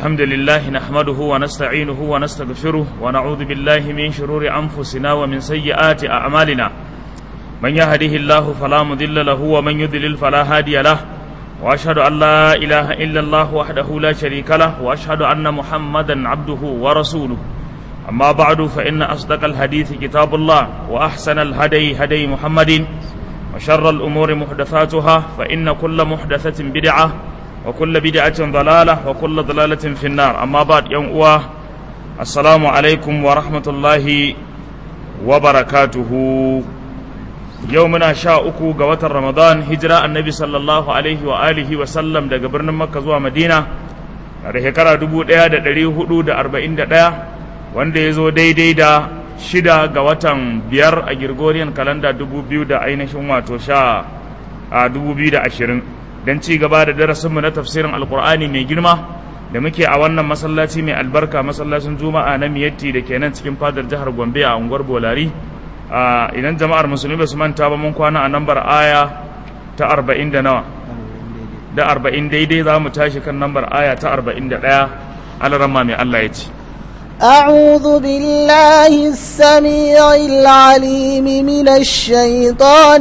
الحمد لله نحمده ونستعينه ونستغفره ونعوذ بالله من شرور أنفسنا ومن سيئات أعمالنا من يهده الله فلا مضل له ومن يضلل فلا هادي له وأشهد أن لا إله إلا الله وحده لا شريك له وأشهد أن محمدا عبده ورسوله أما بعد فإن أصدق الحديث كتاب الله وأحسن الهدي هدي محمد وشر الأمور محدثاتها فإن كل محدثة بدعة وكل بدعة ضلالة وكل ضلالة في النار أما بعد يوم أواه السلام عليكم ورحمة الله وبركاته يومنا شاء أكو قوة رمضان هجرة النبي صلى الله عليه وآله وسلم دا قبرنا مكة زوا مدينة da shekara dubu ɗaya da ɗari hudu da arba'in da ɗaya wanda ya zo daidai da shida ga watan biyar a Gregorian kalanda dubu biyu da ainihin wato sha a dubu biyu da ashirin don ci gaba da darasinmu na tafsirin alkur'ani mai girma da muke a wannan masallaci mai albarka masallacin juma'a na miyatti da ke nan cikin fadar jihar gombe a unguwar bolari idan jama'ar musulmi ba su manta ba mun kwana a nambar aya ta arba'in da nawa da arba'in daidai za mu tashi kan nambar aya ta arba'in da ɗaya alaramma mai allah ya ce أعوذ بالله السميع العليم من الشيطان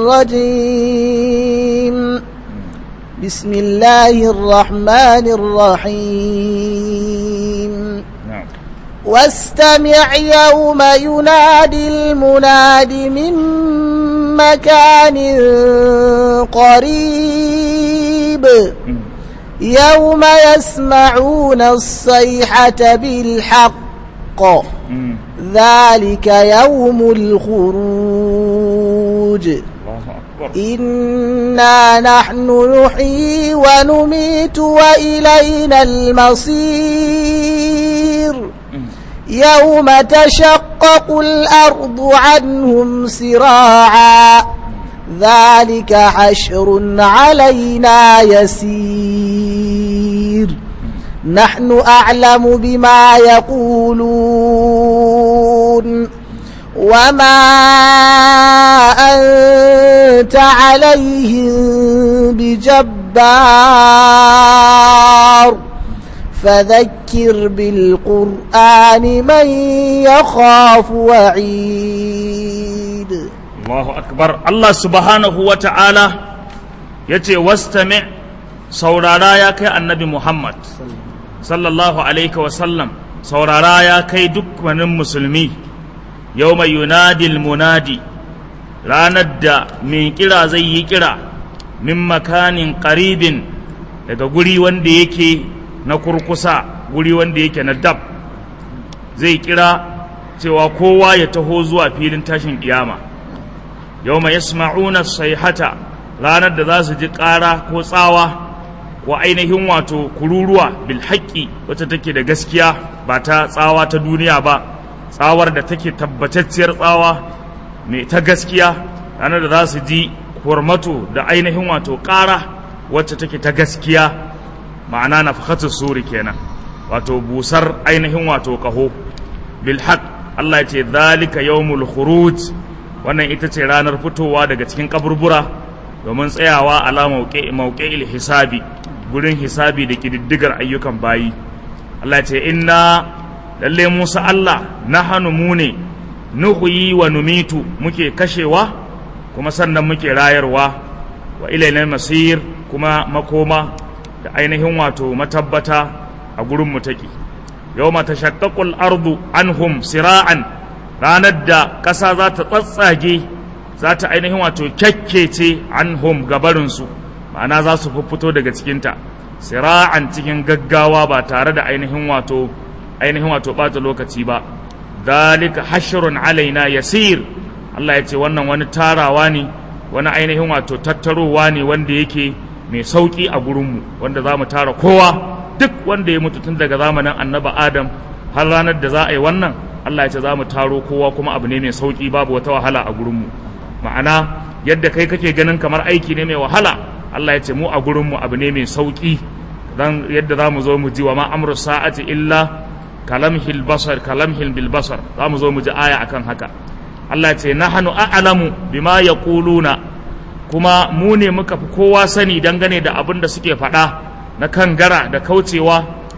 الرجيم بسم الله الرحمن الرحيم نعم واستمع يوم ينادي المناد من مكان قريب يوم يسمعون الصيحة بالحق مم. ذلك يوم الخروج الله أكبر إنا نحن نحيي ونميت وإلينا المصير يوم تشقق الأرض عنهم سراعا ذلك حشر علينا يسير نحن أعلم بما يقولون وما أنت عليهم بجبار فذكر بالقرآن من يخاف وعيد Allahu akbar Allah subhanahu wa ta'ala ya ce wastami saurara ya kai annabi Muhammad sallallahu alaihi wasallam saurara ya kai dukkanin musulmi yau mai yunadil munadi ranar da mai kira zai yi kira min makanin qaribin daga guri wanda yake na kurkusa guri wanda yake na dab zai kira cewa kowa ya taho zuwa filin tashin kiyama yau mai yasma'una sayhata ranar da za su ji ƙara ko tsawa ko ainihin wato kururuwa bil haƙƙi wacce take da gaskiya ba ta tsawa ta duniya ba tsawar da take tabbatacciyar tsawa mai ta gaskiya ranar da za su ji kurmato da ainihin wato ƙara wacce take ta gaskiya ma'ana na suri kenan wato busar ainihin wato ƙaho bil haqq Allah ya ce zalika yawmul khuruj wannan ita ce ranar fitowa daga cikin kaburbura domin tsayawa ala mauƙe'il hisabi gurin hisabi da ƙididdigar ayyukan bayi Allah ce inna lalle Musa Allah na hannu mu ne nuhuyi wa numitu muke kashewa kuma sannan muke rayarwa wa ilailal masir kuma makoma da ainihin wato matabbata a gurin mu take yawma tashaqqaqul ardu anhum sira'an ranar da ƙasa za ta tsatsage za ta ainihin wato kyakkece an hom gabarinsu ma'ana za su fito daga cikinta sira'an cikin gaggawa ba tare da ainihin wato ainihin wato ɓata lokaci ba dalika hashrun alaina yasir Allah ya ce wannan wani tarawa ne wani ainihin wato tattarowa ne wanda yake mai sauƙi a gurinmu wanda za mu tara kowa duk wanda ya mutu tun daga zamanin annaba adam har ranar da za a yi wannan Allah ya ce za mu taro kowa kuma abu ne mai sauƙi babu wata wahala a gurinmu ma'ana yadda kai kake ganin kamar aiki ne mai wahala Allah ya ce mu a gurinmu abu ne mai sauƙi dan yadda za mu zo mu ji wa ma amru sa'ati illa kalamhil basar kalamhil bil basar za mu zo mu ji aya akan haka Allah ya ce nahnu a'lamu bima yaquluna kuma mu ne muka fi kowa sani dangane da abin da suke faɗa na kangara da kaucewa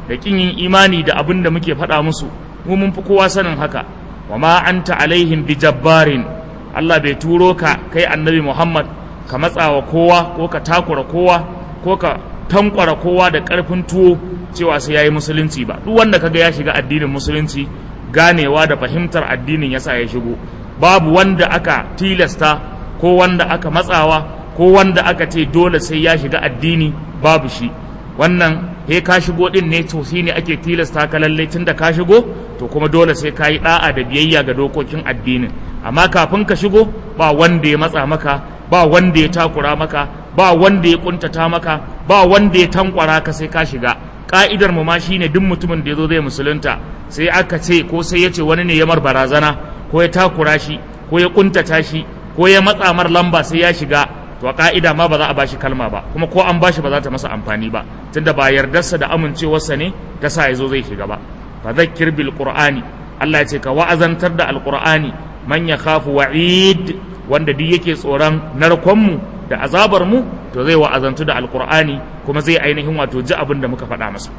da kin yin imani da abin da muke faɗa musu mu mun fi kowa sanin haka wa ma anta alaihim bi jabbarin Allah bai turo ka kai annabi Muhammad ka matsawa kowa ko ka takura kowa ko ka tankwara kowa da ƙarfin tuwo cewa sai yayi musulunci ba duk wanda kaga ya shiga addinin musulunci ganewa da fahimtar addinin yasa ya shigo babu wanda aka tilasta ko wanda aka matsawa ko wanda aka ce dole sai ya shiga addini babu shi wannan he ka shigo din ne to shi ne ake tilasta ka lalle tun da ka shigo to kuma dole sai ka yi da'a da biyayya ga dokokin addinin amma kafin ka shigo ba wanda ya matsa maka ba wanda ya takura maka ba wanda ya kuntata maka ba wanda ya tankwara ka sai ka shiga ka'idar mu ma shine duk mutumin da ya zo zai musulunta sai aka ce ko sai ya ce wani ne ya mar barazana ko ya takura shi ko ya kuntata shi ko ya matsa mar lamba sai ya shiga to a ka'ida ma ba za a bashi kalma ba kuma ko an bashi ba za ta masa amfani ba tunda ba yardarsa da amincewarsa ne ta sa ya zo zai shiga ba fa zakkir bil qur'ani Allah ya ce ka wa'azantar da alqur'ani man yakhafu wa'id wanda duk yake tsoron narkon mu da azabar mu to zai wa'azantu da alqur'ani kuma zai ainihin wato ji abin da muka faɗa masa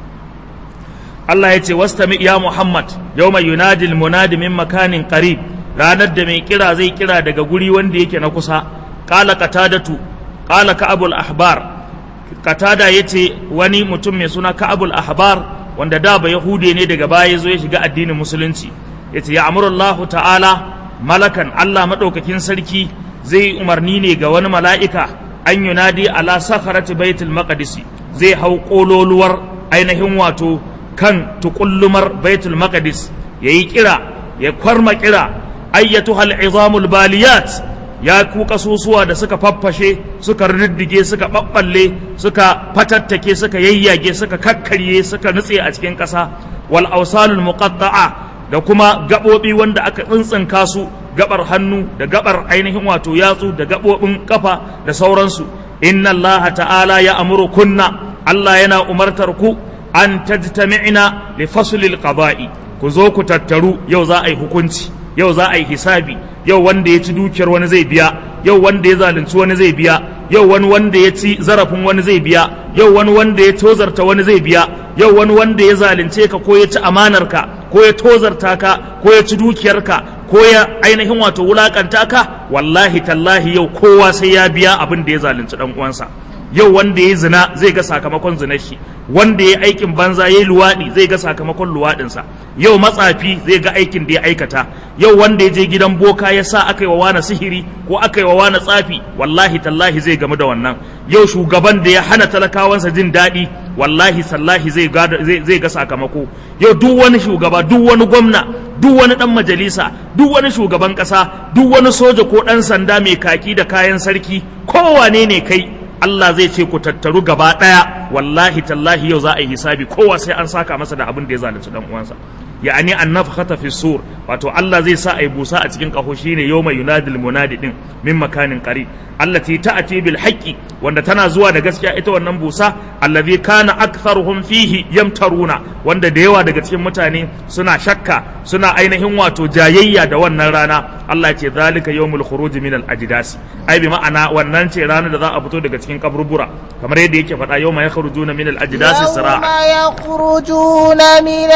Allah ya ce wastami ya Muhammad yawma yunadi al munadi min makanin qarib ranar da mai kira zai kira daga guri wanda yake na kusa qala qatadatu qala ka'abul ahbar qatada yace wani mutum mai suna ka'abul ahbar wanda da ba yahude ne daga baya zo ya shiga addinin musulunci yace ya amurullahu ta'ala malakan Allah madaukakin sarki zai umarni ne ga wani mala'ika an yunadi ala sakharati baitul maqdis zai hau kololuwar ainihin wato kan tukullumar baitul maqdis yayi kira ya kwarma kira ayyatuhal izamul baliyat ya ku kasusuwa da suka faffashe suka riddige suka ɓaɓɓalle suka fatattake suka yayyage suka kakkarye suka nutse a cikin ƙasa wal ausalul muqatta'a da kuma gaɓoɓi wanda aka tsintsinka su gabar hannu da gabar ainihin wato yatsu da gaɓoɓin kafa da sauransu inna Allah ta'ala ya amuru kunna Allah yana umartar ku an tajtami'na li faslil qada'i ku zo ku tattaru yau za a yi hukunci yau za a yi hisabi yau wanda ya ci dukiyar wani zai biya yau wanda ya zalunci wani zai biya yau wani wanda ya ci zarafin wani zai biya yau wani wanda ya tozarta wani zai biya yau wani wanda ya zalunce ka ko ya ci amanarka ko ya tozarta ka ko ya ci dukiyarka ko ya ainihin wato wulakanta ka wallahi tallahi yau kowa sai ya biya abin da ya zalunci dan uwansa yau wanda ya zina zai ga sakamakon zinar shi wanda ya aikin banza ya yi luwaɗi zai ga sakamakon luwaɗinsa yau matsafi zai ga aikin da ya aikata yau wanda ya je gidan boka ya sa aka yi wa wani sihiri ko aka yi wa wani tsafi wallahi tallahi zai gamu da wannan yau shugaban da ya hana talakawansa jin daɗi wallahi sallahi zai ga sakamako yau duk wani shugaba duk wani gwamna duk wani ɗan majalisa duk wani shugaban ƙasa duk wani soja ko ɗan sanda mai kaki da kayan sarki kowane ne kai Allah zai ce ku tattaru gaba ɗaya wallahi tallahi yau za a yi hisabi kowa sai an saka masa da abin da ya zalunci dan uwansa ya'ani an nafkhata fi sur wato Allah zai sa a yi busa a cikin kaho shine yawma yunadil munadi din min makanin qari allati ta'ati bil haqqi wanda tana zuwa da gaskiya ita wannan busa allazi kana aktharuhum fihi yamtaruna wanda da yawa daga cikin mutane suna shakka suna ainihin wato jayayya da wannan rana Allah ce zalika yawmul khuruj min al ajdasi ai bi ma'ana wannan ce ranar da za a fito daga cikin kaburbura kamar yadda yake faɗa yawma yakhrujuna min al ajdasi sira'a يوم يخرجون من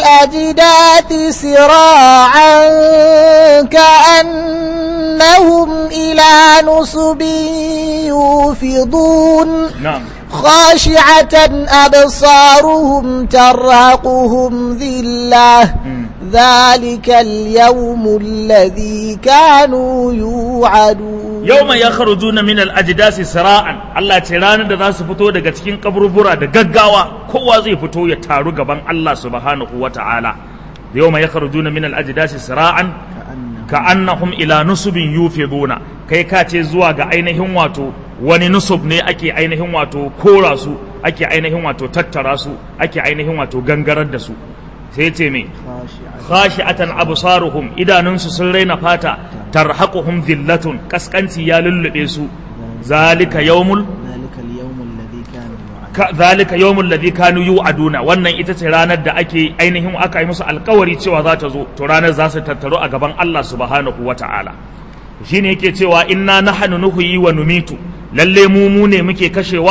الأجداث سراعا كأنهم إلى نصب يوفضون na'am خاشعة أبصارهم ترهقهم ذلة ذلك اليوم الذي كانوا يوعدون yawma yakhrujuna min al-ajdasi sira'an Allah ce ranar da za su fito daga cikin kaburbura da gaggawa kowa zai fito ya taru gaban Allah subhanahu wata'ala yawma yakhrujuna min al-ajdasi sira'an ka'annahum ila nusubin yufiduna kai ka ce zuwa ga ainihin wato wani nusub ne ake ainihin wato kora su ake ainihin wato tattara su ake ainihin wato gangarar da su sai ce me khashi'atan absaruhum idanunsu sun raina fata tarhaquhum dhillatun kaskanci ya lullube su zalika yawmul ذلك اليوم الذي كانوا يوعدون ka zalika yawmul ladhi kanu yu'aduna wannan ita ce ranar da ake ainihin aka yi musu alkawari cewa za ta zo to ranar za su tattaro a gaban Allah subhanahu wata'ala shine yake cewa inna nahnu nuhyi wa numitu lalle mu mu ne muke kashewa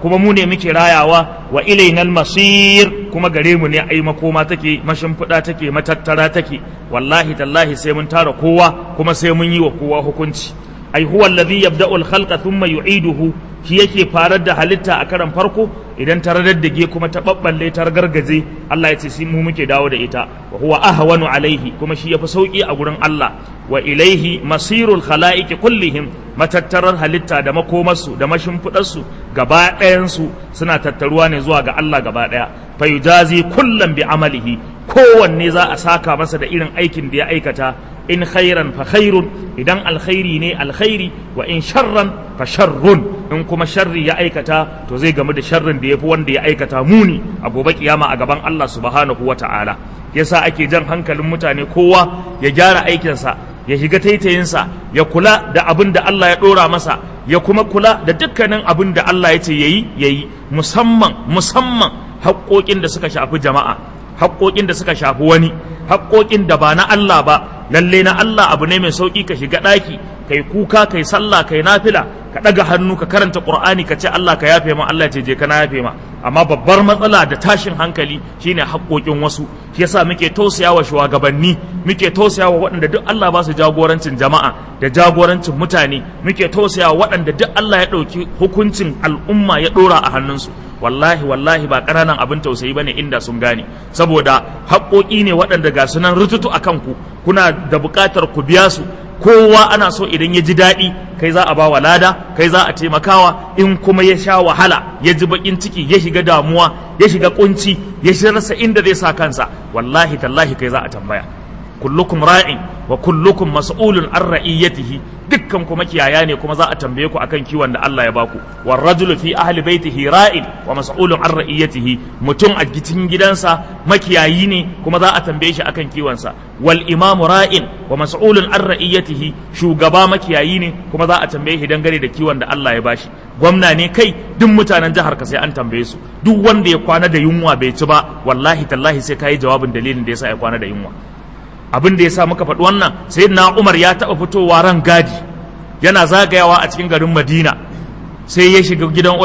kuma mu ne muke rayawa wa ilainal masir kuma gare mu ne ai makoma take mashimfiɗa take matattara take wallahi tallahi sai mun tara kowa kuma sai mun yi wa kowa hukunci ai huwa alladhi yabda'u al-khalqa thumma yu'iduhu shi yake farar da halitta a karan farko idan ta radaddage kuma ta babballe ta gargaje Allah ya ce sai mu muke dawo da ita wa huwa ahwanu alaihi kuma shi yafi sauki a gurin Allah wa ilaihi masirul khalaiqi kullihim matattarar halitta da makomarsu da mashimfidarsu gaba ɗayansu suna tattaruwa ne zuwa ga Allah gaba ɗaya fa yujazi kullam bi amalihi kowanne za a saka masa da irin aikin da ya aikata in khairan fa khairun idan alkhairi ne alkhairi wa in sharran fa sharrun in kuma sharri ya aikata to zai gamu da sharrin da yafi wanda ya aikata muni a gobe kiyama a gaban Allah subhanahu wata'ala yasa ake jan hankalin mutane kowa ya gyara aikinsa ya shiga taitayinsa ya kula da abin da Allah ya ɗora masa ya kuma kula da dukkanin abin da Allah ya ce yayi yayi musamman musamman haƙoƙin da suka shafi jama'a haƙoƙin da suka shafi wani haƙoƙin da ba na Allah ba lalle na Allah abu ne mai sauƙi ka shiga ɗaki kai kuka kai sallah kai nafila ka ɗaga hannu ka karanta ƙur'ani ka ce Allah ka yafe ma Allah ce je ka na yafe ma amma babbar matsala da tashin hankali shine haƙoƙin wasu shi yasa muke tausayawa shugabanni muke tausayawa waɗanda duk Allah ba su jagorancin jama'a da jagorancin mutane muke tausayawa waɗanda duk Allah ya ɗauki hukuncin al'umma ya ɗora a hannunsu wallahi wallahi ba ƙananan abin tausayi bane inda sun gane saboda haƙoƙi ne waɗanda ga sunan rututu a kanku kuna da buƙatar ku biya su kowa ana so idan ya ji daɗi kai za a ba wa lada kai za a taimakawa in kuma ya sha wahala ya ji baƙin ciki ya shiga damuwa ya shiga kunci ya rasa inda zai sa kansa wallahi tallahi kai za a tambaya kullukum ra'in wa kullukum mas'ulun an ra'iyatihi dukkan ku makiyaya ne kuma za a tambaye ku akan kiwon da Allah ya baku war rajulu fi ahli baitihi ra'in wa mas'ulun an ra'iyatihi mutum a cikin gidansa makiyayi ne kuma za a tambaye shi akan kiwonsa wal imamu ra'in wa mas'ulun an ra'iyatihi shugaba makiyayi ne kuma za a tambaye shi dangane da kiwon da Allah ya bashi gwamna ne kai duk mutanen jihar ka sai an tambaye su duk wanda ya kwana da yunwa bai ci ba wallahi tallahi sai kai jawabin dalilin da yasa ya kwana da yunwa abin da ya sa muka faɗi wannan sai na umar ya taɓa fitowa ran gadi yana zagayawa a cikin garin madina sai ya shiga gidan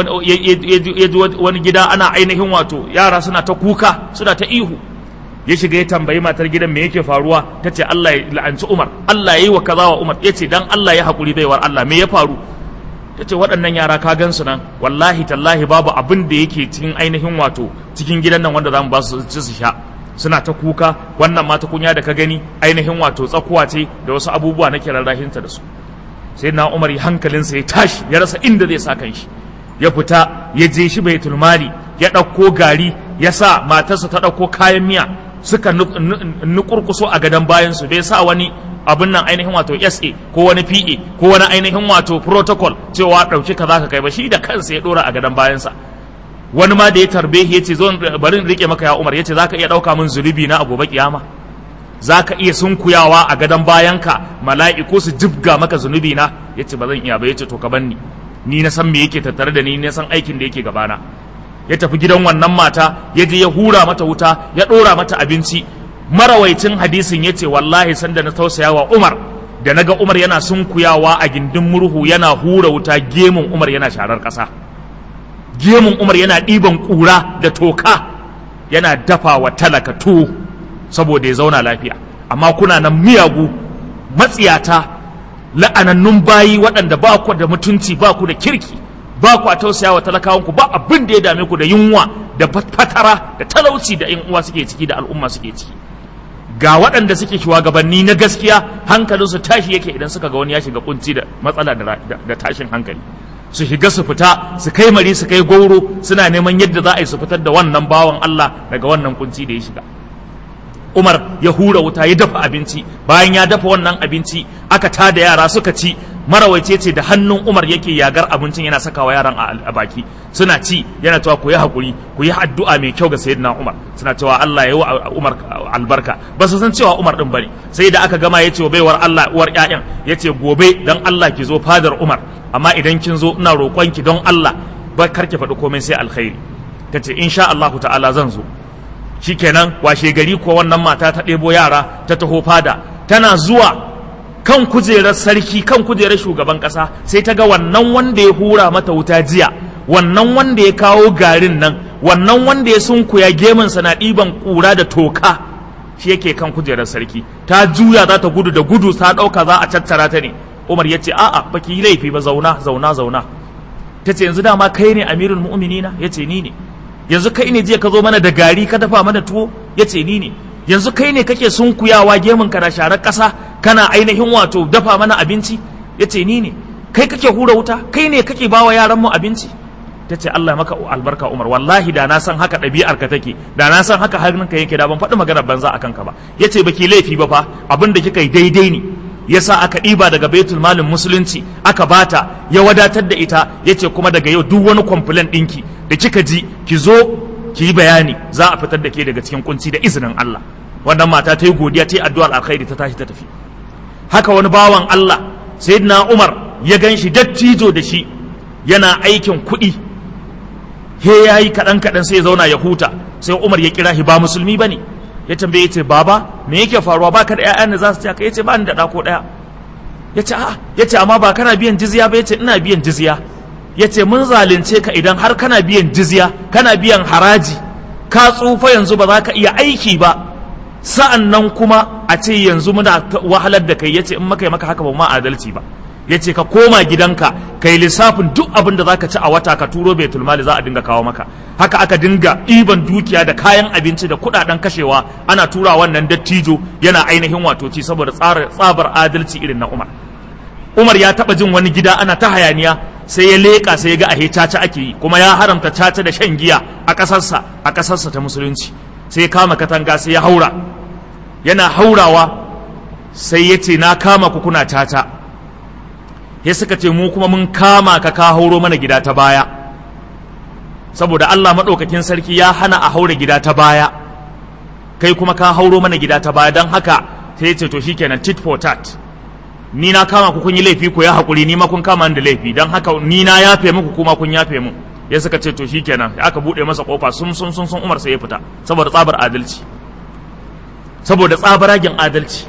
ya ji wani gida ana ainihin wato yara suna ta kuka suna ta ihu ya shiga ya tambayi matar gidan me yake faruwa ta ce Allah ya la'anci Umar Allah ya yi wa kaza wa Umar ya ce dan Allah ya haƙuri baiwar Allah me ya faru ta ce waɗannan yara ka gan su nan wallahi tallahi babu abin da yake cikin ainihin wato cikin gidan nan wanda za mu ba su ci su sha suna ta kuka wannan mata kunya da ka gani ainihin wato tsakuwa ce da wasu abubuwa na kiran rahinta da su sai na umar hankalinsa ya tashi ya rasa inda zai sa kan shi ya fita ya je shi bai tulmali ya ɗauko gari ya sa matarsa ta ɗauko kayan miya suka nukurkuso a gadon bayansu bai sa wani abin nan ainihin wato SA ko wani PA ko wani ainihin wato protocol cewa ɗauki ka za ka kai ba shi da kansa ya ɗora a gadon bayansa wani ma da ya tarbe ya ce zo bari rike maka ya umar ya ce za ka iya ɗauka min zunubi na a gobe kiyama za ka iya sunkuyawa a gadon bayanka mala'iku su jibga maka zunubi na ya ce ba zan iya ba ya ce to ka banni ni na san me yake tattare da ni na san aikin da yake gabana ya tafi gidan wannan mata ya je ya hura mata wuta ya ɗora mata abinci marawaicin hadisin ya ce wallahi sanda na tausaya wa umar da naga umar yana sunkuyawa a gindin murhu yana hura wuta gemun umar yana sharar ƙasa gemun umar yana ɗiban ƙura da toka yana dafa wa talaka tuwo saboda ya zauna lafiya amma kuna nan miyagu matsiyata la'anannun bayi waɗanda ba ku da mutunci ba ku da kirki ba ku a tausaya wa talakawanku ba abin da ya dame ku da yunwa da fatara da talauci da yan uwa suke ciki da al'umma suke ciki ga waɗanda suke shugabanni na gaskiya hankalinsu tashi yake idan suka ga wani ya shiga kunci da matsala da tashin hankali su shiga su fita su kai mari su kai goro suna neman yadda za a yi su fitar da wannan bawan Allah daga wannan kunci da ya shiga Umar ya hura wuta ya dafa abinci bayan ya dafa wannan abinci aka tada yara suka ci marawaice ce da hannun Umar yake yagar abincin yana sakawa yaran a baki suna ci yana cewa ku yi hakuri ku yi addu'a mai kyau ga sayyidina Umar suna cewa Allah ya yi wa Umar albarka ba su san cewa Umar din bane sai da aka gama ya ce wa baiwar Allah uwar ƴaƴan ya ce gobe dan Allah ki zo fadar Umar amma idan kin zo ina roƙon ki don Allah ba kar ki faɗi komai sai alkhairi ta ce insha Allah ta'ala zan zo shikenan washe gari ko wannan mata ta ɗebo yara ta taho fada tana zuwa kan kujerar sarki kan kujerar shugaban ƙasa sai ta ga wannan wanda ya hura mata wuta jiya wannan wanda ya kawo garin nan wannan wanda ya sunkuya gemunsa na ɗiban ƙura da toka shi yake kan kujerar sarki ta juya za ta gudu da gudu ta ɗauka za a tattara ta ne umar ya ce a'a baki yi laifi ba zauna zauna zauna ta ce yanzu dama kai ne amirul mu'minina ya ce ni ne yanzu kai ne jiya ka zo mana da gari ka dafa mana tuwo ya ce ni ne yanzu kai ne kake sunkuyawa gemun ka da sharar ƙasa kana ainihin wato dafa mana abinci ya ce ni ne kai kake hura wuta kai ne kake bawa yaran mu abinci ta ce Allah maka albarka Umar wallahi da na san haka ɗabi'ar ka take da na san haka hannunka yake da ban faɗi maganar banza akan ka ba yace baki laifi ba fa abin da kika yi daidai ne yasa aka ɗiba daga baitul malin musulunci aka bata ya wadatar da ita yace kuma daga yau duk wani complaint ɗinki da kika ji ki zo ki yi bayani za a fitar da ke daga cikin kunci da izinin Allah wannan mata ta yi godiya ta yi addu'ar alkhairi ta tashi ta tafi haka wani bawan Allah sayyidina Umar ya gan shi dattijo da shi yana aikin kuɗi he ya yi kaɗan kaɗan sai ya zauna ya huta sai Umar ya kira shi ba musulmi ba ne ya tambaye ya ce baba me yake faruwa ba ka da ƴaƴan da za su ka ya ce ba ni da ɗa ko ɗaya ya ce a'a ya ce amma ba kana biyan jizya ba ya ce ina biyan jizya ya ce mun zalunce ka idan har kana biyan jizya kana biyan haraji ka tsufa yanzu ba za ka iya aiki ba sa'an nan kuma a ce yanzu muna wahalar da kai ya ce in maka yi maka haka ba ma adalci ba ya ce ka koma gidanka ka yi lissafin duk abin da za ka ci a wata ka turo baitul mali za a dinga kawo maka haka aka dinga ɗiban dukiya da kayan abinci da kuɗaɗen kashewa ana tura wannan dattijo yana ainihin wato ci saboda tsabar adalci irin na umar umar ya taɓa jin wani gida ana ta hayaniya sai ya leƙa sai ya ga ahe caca ake yi kuma ya haramta caca da shan giya a ƙasarsa a ƙasarsa ta musulunci sai ya kama katanga sai ya haura yana haurawa sai ya ce na kama ku kuna caca ya suka ce mu kuma mun kama ka ka hauro mana gida ta baya saboda Allah maɗaukakin sarki ya hana a haura gida ta baya kai kuma ka hauro mana gida ta baya don haka sai ya ce to shikenan tit for tat ni na kama ku kun yi laifi ku ya haƙuri ni ma kun kama da laifi don haka ni na yafe muku kuma kun yafe mu ya suka ce to shikenan aka buɗe masa kofa sun sun sun sun Umar sai ya fita saboda tsabar adalci saboda tsabaragen adalci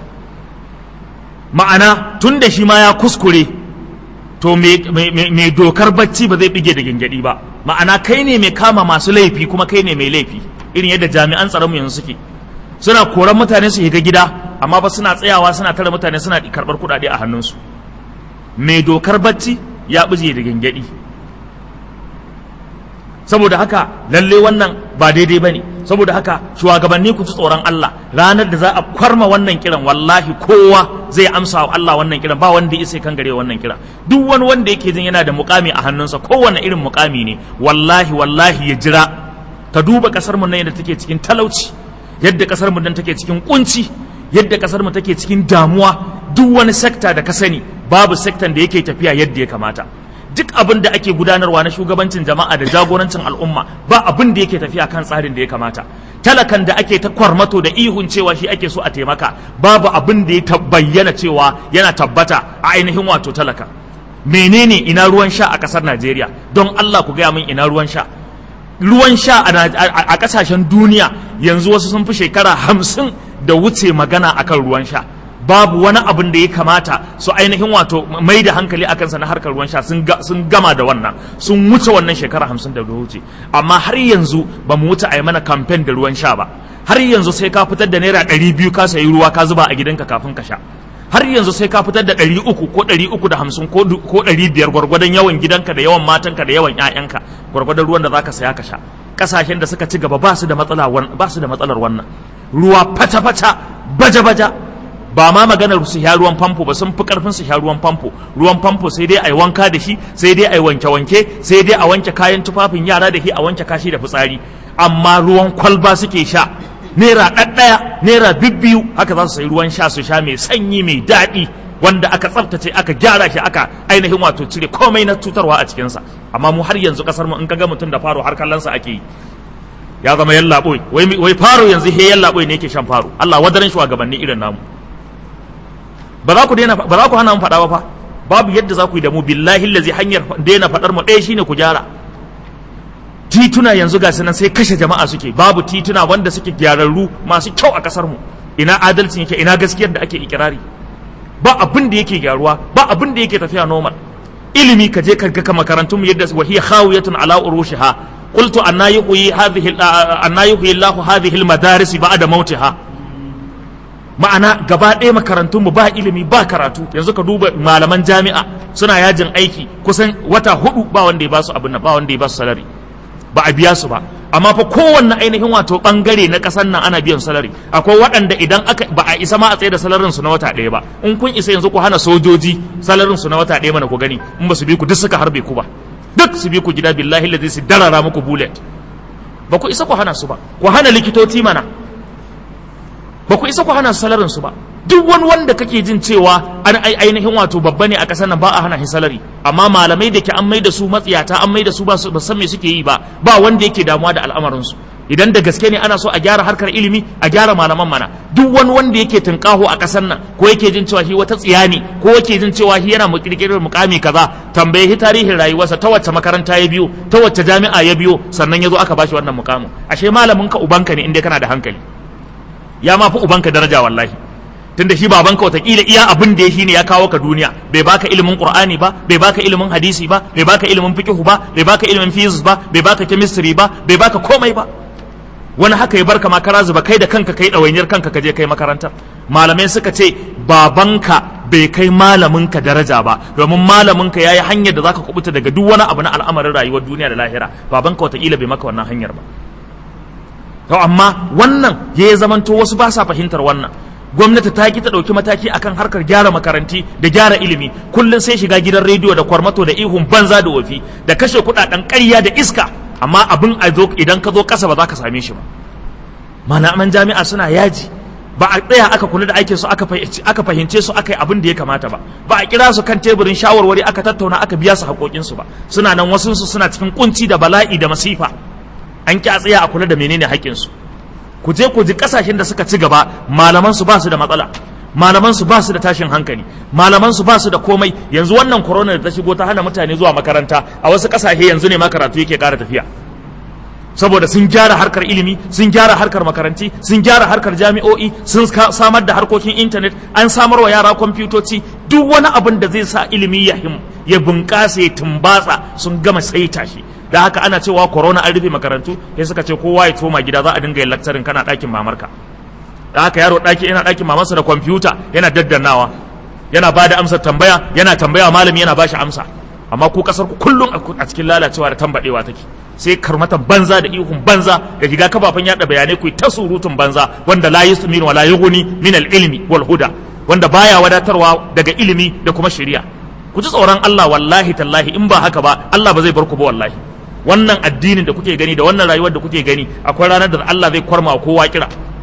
ma'ana tun da shi ma ya kuskure to mai dokar bacci ba zai bige da gingadi ba ma'ana kai ne mai kama masu laifi kuma kai ne mai laifi irin yadda jami'an tsaronmu yanzu suke suna koran mutane su shiga gida amma ba suna tsayawa suna tare mutane suna karɓar kuɗaɗe a hannunsu mai dokar bacci ya bige da gingadi saboda haka lalle wannan ba daidai bane saboda haka shugabanni ku ci tsoron Allah ranar da za a kwarma wannan kiran wallahi kowa zai amsa wa Allah wannan kiran ba wanda ya sai kan gare wannan kiran duk wani wanda yake jin yana da mukami a hannunsa kowanne irin mukami ne wallahi wallahi ya jira ka duba kasar mu nan yadda take cikin talauci yadda kasar mu nan take cikin kunci yadda kasar mu take cikin damuwa duk wani sekta da ka sani babu sektan da yake tafiya yadda ya kamata duk abin da ake gudanarwa na shugabancin jama'a da jagorancin al'umma ba abin da yake tafiya kan tsarin da ya kamata talakan da ake ta kwarmato da ihun cewa shi ake so a taimaka babu abin da ya bayyana cewa yana tabbata a ainihin wato talaka menene ina ruwan sha a kasar Najeriya don Allah ku gaya min ina ruwan sha ruwan sha a kasashen duniya yanzu wasu sun fi shekara hamsin da wuce magana akan ruwan sha babu wani abin da ya kamata su ainihin wato mai da hankali a kansa na harkar ruwan sha sun gama da wannan sun wuce wannan shekara hamsin da wuce amma har yanzu ba mu wuce a yi mana kamfen da ruwan sha ba har yanzu sai ka fitar da naira ɗari biyu ka sayi ruwa ka zuba a gidanka kafin ka sha har yanzu sai ka fitar da ɗari uku ko ɗari uku da hamsin ko ɗari biyar gwargwadon yawan gidanka da yawan matanka da yawan ƴaƴanka gwargwadon ruwan da zaka saya ka sha ƙasashen da suka ci gaba ba su da matsalar wannan ruwa fata-fata baja-baja ba ma maganar su sha ruwan famfo ba sun fi karfin su sha ruwan famfo ruwan famfo sai dai a yi wanka da shi sai dai a yi wanke-wanke sai dai a wanke kayan tufafin yara da shi a wanke kashi da fitsari amma ruwan kwalba suke sha naira ɗaɗɗaya naira bibbiyu haka za su sayi ruwan sha su sha mai sanyi mai daɗi wanda aka tsaftace aka gyara shi aka ainihin wato cire komai na cutarwa a cikinsa amma mu har yanzu kasar mu in ka ga mutum da faro har kallonsa ake yi ya zama yallaɓoi wai faro yanzu he yallaɓoi ne yake shan faro Allah wadaran shugabanni irin namu ba za ku daina ba za ku hana mu faɗa ba fa babu yadda za ku yi da mu billahi lazi hanyar daina faɗar mu ɗaya shine ku gyara tituna yanzu ga nan sai kashe jama'a suke babu tituna wanda suke gyararru masu kyau a kasar mu ina adalcin yake ina gaskiyar da ake ikirari ba abin da yake gyaruwa ba abin da yake tafiya normal ilimi ka je ka ga makarantun yadda wa hiya khawiyatun ala urushiha qultu anna yuhyi hadhihi anna yuhyi Allah hadhihi al-madaris ba'da mautiha ma'ana gaba ɗaya makarantun mu ba ilimi ba karatu yanzu ka duba malaman jami'a suna yajin aiki kusan wata hudu ba wanda ya ba su abin nan ba wanda ya ba su salari ba a biya su ba amma fa kowanne ainihin wato bangare na kasan nan ana biyan salari akwai waɗanda idan aka ba a isa ma a tsaye da salarin su na wata ɗaya ba in kun isa yanzu ku hana sojoji salarin su na wata ɗaya mana ku gani in ba su bi ku duk suka harbe ku ba duk su bi ku gida billahi ladzi su darara muku bullet ba ku isa ku hana su ba ku hana likitoci mana ba ku isa ku hana su salarin su ba duk wani wanda kake jin cewa an ai ainihin wato babba ne a ƙasar nan ba a hana shi salari amma malamai da ke an mai da su matsiyata an mai da su ba su san me suke yi ba ba wanda yake damuwa da al'amarin su idan da gaske ne ana so a gyara harkar ilimi a gyara malaman mana duk wani wanda yake tunkaho a ƙasar nan ko yake jin cewa shi wata tsiya ne ko yake jin cewa shi yana kirkirar mukami kaza tambaye shi tarihin rayuwarsa ta wacce makaranta ya biyo ta wacce jami'a ya biyo sannan ya zo aka bashi wannan mukamin ashe malamin ka ubanka ne inda kana da hankali ya ma fi ubanka daraja wallahi tunda shi babanka watakila iya abin da ya shi ne ya kawo ka duniya bai baka ilimin qur'ani ba bai baka ilimin hadisi ba bai baka ilimin fiqh ba bai baka ilimin physics ba bai baka chemistry ba bai baka komai ba wani haka ya barka makara zuba kai da kanka kai ɗawainiyar kanka ka je kai makarantar malamai suka ce babanka bai kai malaminka daraja ba domin malaminka ya yi hanyar da zaka kubuta daga duk wani abu na al'amarin rayuwar duniya da lahira babanka watakila bai maka wannan hanyar ba to amma wannan ya zamanto wasu ba sa fahimtar wannan gwamnati ta ki ta ɗauki mataki akan harkar gyara makaranti da gyara ilimi kullum sai shiga gidan rediyo da kwarmato da ihun banza da wafi da kashe kuɗaɗen ƙarya da iska amma abin a zo idan ka zo ƙasa ba za ka same shi ba malaman jami'a suna yaji ba a tsaya aka kula da aikin su aka fahimce su aka yi abin da ya kamata ba ba a kira su kan teburin shawarwari aka tattauna aka biya su haƙoƙin su ba suna nan wasu su suna cikin kunci da bala'i da masifa an ki a tsaya a kula da menene haƙƙin su ku je ku ji kasashen da suka ci gaba malaman su ba su da matsala malaman su ba su da tashin hankali malaman su ba su da komai yanzu wannan corona da ta shigo ta hana mutane zuwa makaranta a wasu kasashe yanzu ne ma karatu yake ƙara tafiya saboda sun gyara harkar ilimi sun gyara harkar makaranti sun gyara harkar jami'o'i sun samar da harkokin intanet an samar wa yara kwamfutoci duk wani abin da zai sa ilimi ya him ya bunƙasa ya tumbatsa sun gama saita shi da haka ana cewa corona an rufe makarantu sai suka ce kowa ya toma gida za a dinga yin lakcarin kana ɗakin mamarka da haka yaro ɗaki yana ɗakin mamarsa da kwamfuta yana daddannawa yana ba da amsar tambaya yana tambaya malami yana ba shi amsa amma ku kasar ku kullum a cikin lalacewa da tambadewa take sai karmatan banza da ihun banza da shiga kafafen yada bayanai ku ta surutun banza wanda la yusmin wala yughni min al-ilmi wal huda wanda baya wadatarwa daga ilimi da kuma shari'a ku ji tsoron Allah wallahi tallahi in ba haka ba Allah ba zai bar ku ba wallahi wannan addinin da kuke gani da wannan rayuwar da kuke gani akwai ranar da Allah zai kwarma kowa kira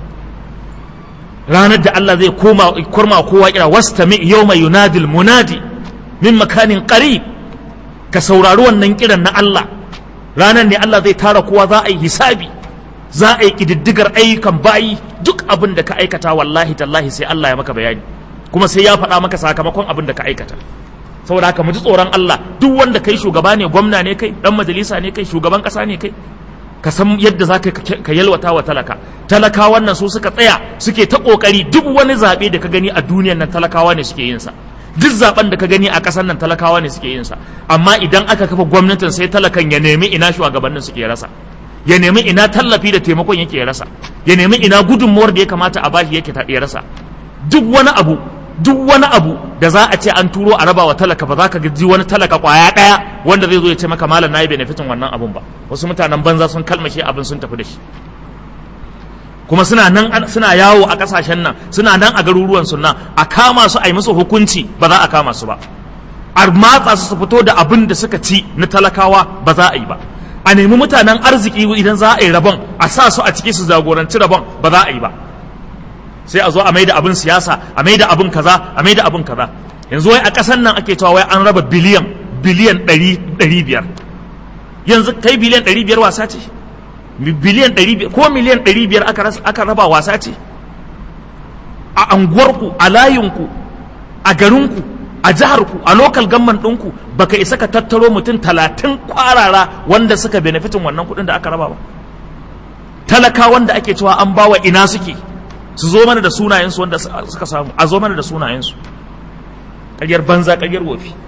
ranar da Allah zai koma kwarma kowa kira wastami yawma yunadil munadi min makanin qarib ka saurari wannan kiran na Allah ranar ne Allah zai tara kowa za a yi hisabi za a yi kididdigar ayyukan bayi duk abin da ka aikata wallahi tallahi sai Allah ya maka bayani kuma sai ya faɗa maka sakamakon abin da ka aikata saboda haka mu ji tsoron Allah duk wanda kai shugaba ne gwamna ne kai dan majalisa ne kai shugaban kasa ne kai ka san yadda za ka yalwata wa talaka talakawan nan su suka tsaya suke ta kokari duk wani zaɓe da ka gani a duniyan nan talakawa ne suke yin sa duk zaben da ka gani a ƙasar nan talakawa ne suke yin sa amma idan aka kafa gwamnatin sai talakan ya nemi ina shugabannin suke rasa ya nemi ina tallafi da taimakon yake rasa ya nemi ina gudunmuwar da ya kamata a bashi yake ya rasa duk wani abu duk wani abu da za a ce an turo a raba wa talaka ba za ka ji wani talaka kwaya ɗaya wanda zai zo ya ce maka malam na yi benefitin wannan abun ba wasu mutanen banza sun kalmashe abin sun tafi da shi kuma suna nan suna yawo a kasashen nan suna nan a garuruwan sunna a kama su a yi musu hukunci ba za a kama su ba a matsa su su fito da abin da suka ci na talakawa ba za a yi ba a nemi mutanen arziki idan za a yi rabon a sa su a ciki su jagoranci rabon ba za a yi ba sai a zo a maida abin siyasa a maida abin kaza a maida abin kaza yanzu wai a ƙasar nan ake cewa wai an raba biliyan biliyan ɗari biyar yanzu kai biliyan ɗari biyar wasa ce biliyan ɗari ko miliyan ɗari biyar aka raba wasa ce a anguwarku a layinku a garinku a jiharku a lokal gamman ɗinku baka isa ka tattaro mutum talatin kwarara wanda suka benefitin wannan kuɗin da aka raba ba talaka wanda ake cewa an bawa ina suke su zo mana da sunayensu wanda suka samu a zo mana da sunayensu ƙaryar banza ƙaryar wofi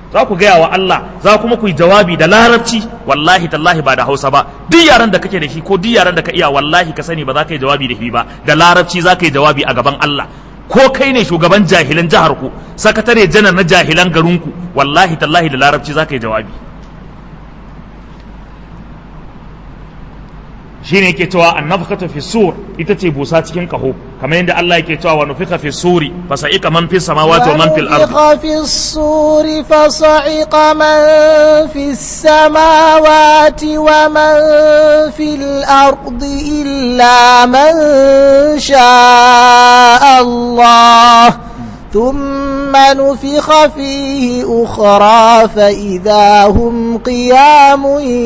za ku gaya wa Allah za kuma ku yi jawabi da larabci wallahi tallahi ba da hausa ba duk yaran da kake da shi ko duk yaran da ka iya wallahi ka sani ba za ka yi jawabi da shi ba da larabci za ka yi jawabi a gaban Allah ko kai ne shugaban jahilan jihar ku sakatare janar na jahilan garinku wallahi tallahi da larabci za ka yi jawabi shine yake cewa annafkatu fi sur ita ce busa cikin kaho kamar yadda Allah yake cewa wa nufika fi suri fa sa'ika man fis samawati wa man fil ardi ونفخ في الصور فصعق من في السماوات ومن في الأرض إلا من شاء الله ثم نفخ فيه أخرى فإذا هم قيام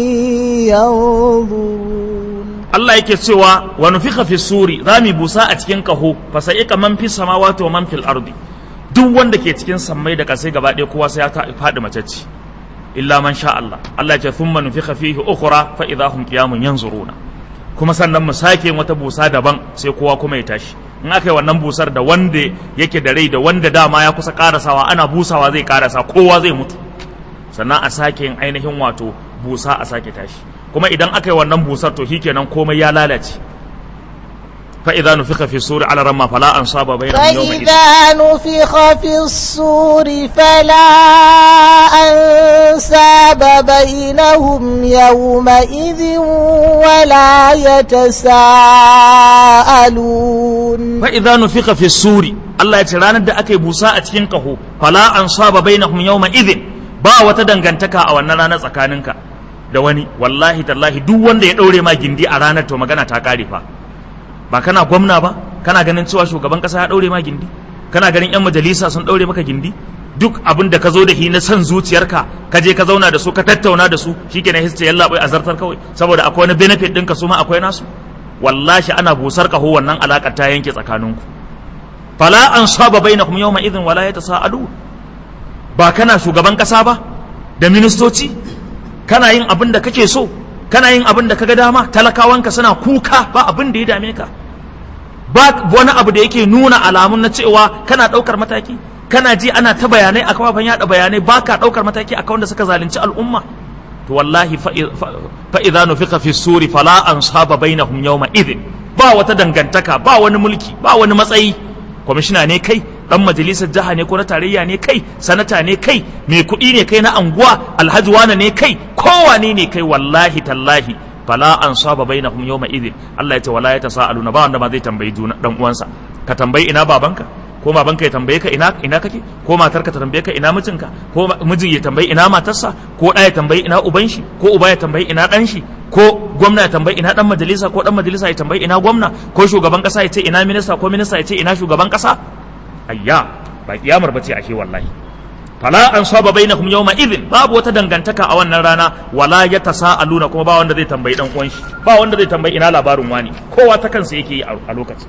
ينظرون Allah yake cewa wa nufika fi suri za mu busa a cikin kaho fa sa'ika man fis samawati wa man fil ardi duk wanda ke cikin sammai da kasai gaba ɗaya kowa sai ya ta- faɗi macece illa man sha Allah Allah ya ce thumma nufika fihi ukhra fa idha hum qiyamun yanzuruna kuma sannan mu sake yin wata busa daban sai kowa kuma ya tashi in aka yi wannan busar da wanda yake da rai da wanda dama ya kusa karasawa ana busawa zai karasa kowa zai mutu sannan a sake yin ainihin wato busa a sake tashi kuma idan aka yi wannan busar to shikenan komai ya lalace fa idza nufika fi suri ala ramma fala ansaba bainahum yawma idhin فإذا نفخ في الصور فلا أنساب بينهم يومئذ ولا يتساءلون fa idza nufika fi suri Allah ya ce ranar da aka yi busa a cikin kaho fala ansaba bainahum yawma idhin ba wata dangantaka a wannan ranar tsakaninka da wani wallahi tallahi duk wanda ya daure ma gindi a ranar to magana ta kare fa ba kana gwamna ba kana ganin cewa shugaban kasa ya daure ma gindi kana ganin yan majalisa sun daure maka gindi duk abin da ka zo da shi na son zuciyarka ka je ka zauna da su ka tattauna da su shikenan hisce yalla bai azartar kawai saboda akwai wani benefit ɗinka su ma akwai nasu wallahi ana busar kaho wannan alakar ta yanke tsakaninku fala an saba bainakum yawma idhin wala yatasaalu ba kana shugaban kasa ba da ministoci kana yin abin da kake so kana yin abin da kaga dama talakawanka suna kuka ba abin da ya dame ka ba wani abu da yake nuna alamun na cewa kana ɗaukar mataki kana ji ana ta bayanai a kafafen yada bayanai ba ka ɗaukar mataki a wanda suka zalunci al'umma to wallahi fa idza nufika fi suri fala ansaba bainahum yawma idhin ba wata dangantaka ba wani mulki ba wani matsayi kwamishina ne kai dan majalisar jiha ne ko na tarayya ne kai sanata ne kai mai kuɗi ne kai na anguwa alhaji wane ne kai kowane ne kai wallahi tallahi fala an saba bainahum yawma idhin Allah ya ce wala yatasaaluna ba wanda ma zai tambayi juna dan uwansa ka tambayi ina babanka ko babanka ya tambaye ka ina ina kake ko matarka ta tambaye ka ina mijinka ko mijin ya tambayi ina matarsa ko ɗa ya tambayi ina uban shi ko uba ya tambayi ina ɗan shi ko gwamna ya tambayi ina dan majalisa ko dan majalisa ya tambayi ina gwamna ko shugaban kasa ya ce ina minista ko minista ya ce ina shugaban kasa ayya ba kiyamar bace ashe wallahi fala an saba bainakum yawma idhin babu wata dangantaka a wannan rana wala yatasaaluna kuma ba wanda zai tambayi dan uwan shi ba wanda zai tambayi ina labarin wani kowa ta kansa yake yi a lokacin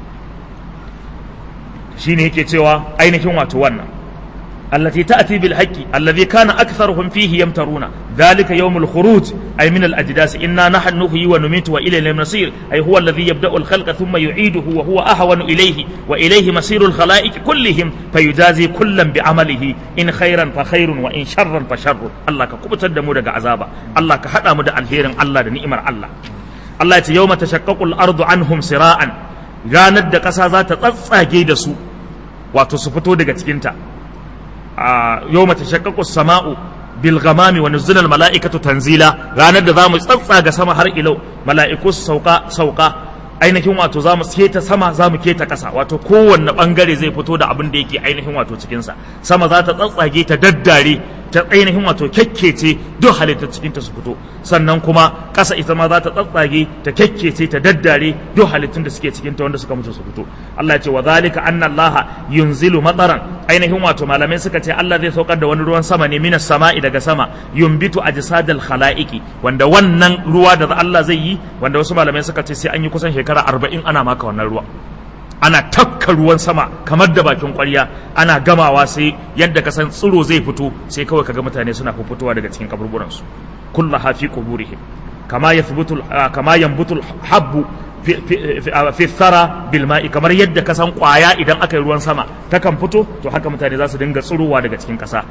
shine yake cewa ainihin wato wannan التي تأتي بالحق الذي كان أكثرهم فيه يمترون ذلك يوم الخروج أي من الأجداث إنا نحن نحيي ونميت وإليه المصير أي هو الذي يبدأ الخلق ثم يعيده وهو أهون إليه وإليه مصير الخلائق كلهم فيجازي كلا بعمله إن خيرا فخير وإن شرا فشر الله كقبت الدمور عذابا الله كحدا مدى الهير الله نئمر الله الله يوم تشقق الأرض عنهم سراء ranar da ƙasa za ta tsatsage da su wato su fito daga cikinta yau mata shakkakus sama'u bil ghamami wa nuzula al mala'ikatu tanzila ranar da zamu tsatsaga sama har ilau mala'iku su sauka sauka ainihin wato zamu keta sama zamu keta kasa wato kowanne bangare zai fito da abin da yake ainihin wato cikin sa sama za ta tsatsage ta daddare ta ainihin wato kyakkece duk halittar cikin ta su fito sannan kuma kasa ita ma za ta tsatsage ta kyakkece ta daddare duk halittun da suke cikin ta wanda suka mutu su fito Allah ya ce wa zalika anna Allah yunzilu mataran ainihin wato malamai suka ce Allah zai saukar da wani ruwan sama ne minas sama'i daga sama yumbitu ajsadal khalaiqi wanda wannan ruwa da Allah zai yi wanda wasu malamai suka ce sai an yi kusan shekara arba'in ana maka wannan ruwa ana tafka ruwan sama kamar da bakin kwarya ana gamawa sai yadda ka san tsiro zai fito sai kawai kaga mutane suna fitowa daga cikin kaburburansu kullu hafi quburihim kama yathbutu kama yanbutul habbu fi thara bil ma'i kamar yadda ka san kwaya idan aka yi ruwan sama ta kan fito to haka mutane za su dinga tsirowa daga cikin kasa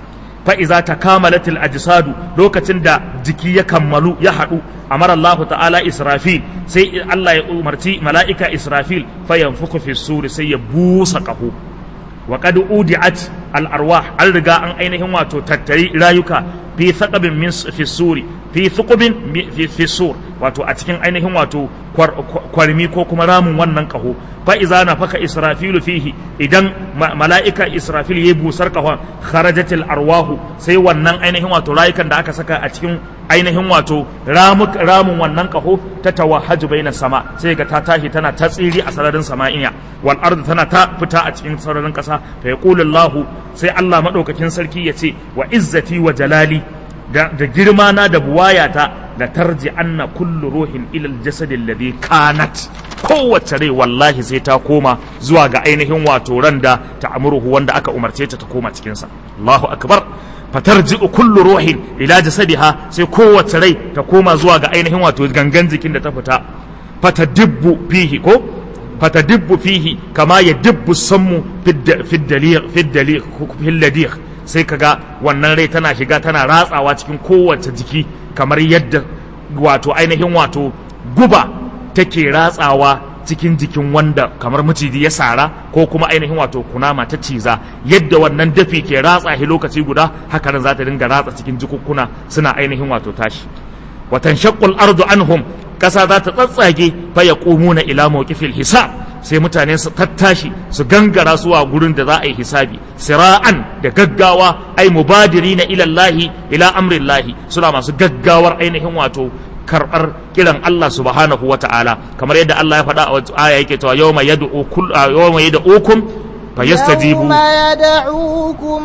fa iza takamalatil ajsadu lokacin da jiki ya kammalu ya haɗu amara Allah ta'ala Israfil sai Allah ya umarci mala'ika Israfil fa yanfuku fi suri sai ya busa ƙaho wa qad udi'at al arwah an riga an ainihin wato tattari rayuka fi thaqabin min fi suri fi thuqubin fi sur wato a cikin ainihin wato kwarmi ko kuma ramin wannan kaho fa iza nafaka israfilu fihi idan mala'ika israfil yayi busar kahon kharajatil arwahu sai wannan ainihin wato rayukan da aka saka a cikin ainihin wato ramin wannan kaho ta tawahaju baina sama sai ga ta tashi tana ta tsiri a sararin sama'iya wal ardu tana ta fita a cikin sararin kasa fa yaqulu allah sai allah madaukakin sarki ya ce wa izzati wa jalali da girma na da buwayata da tarji anna kullu ruhin ilal jasadi alladhi kanat kowace rai wallahi sai ta koma zuwa ga ainihin wato ran da ta amuruhu wanda aka umarce ta ta koma cikin sa Allahu akbar fatarji'u kullu ruhin ila jasadiha sai kowace rai ta koma zuwa ga ainihin wato gangan jikin da ta fita fatadibbu fihi ko fatadibbu fihi kama yadibbu sammu fid dalil fid dalil fil ladih sai kaga wannan rai tana shiga tana ratsawa cikin kowace jiki kamar yadda wato ainihin wato guba take ratsawa cikin jikin wanda kamar maciji ya sara ko kuma ainihin wato kunama ta ciza yadda wannan dafi ke ratsa shi lokaci guda haka nan za ta dinga ratsa cikin jikukkuna suna ainihin wato tashi watan shaqqul ardu anhum kasa za ta tsatsage fa yaqumuna ila mawqifil hisab sai mutane su tattashi su gangara zuwa gurin da za a yi hisabi sira'an da gaggawa ai mubadiri na ilallahi ila amrillahi suna masu gaggawar ainihin wato karɓar kiran Allah subhanahu wa ta'ala kamar yadda Allah ya faɗa a wata aya yake cewa yawma yad'u kull yawma yad'ukum fayastajibu يوم يدعوكم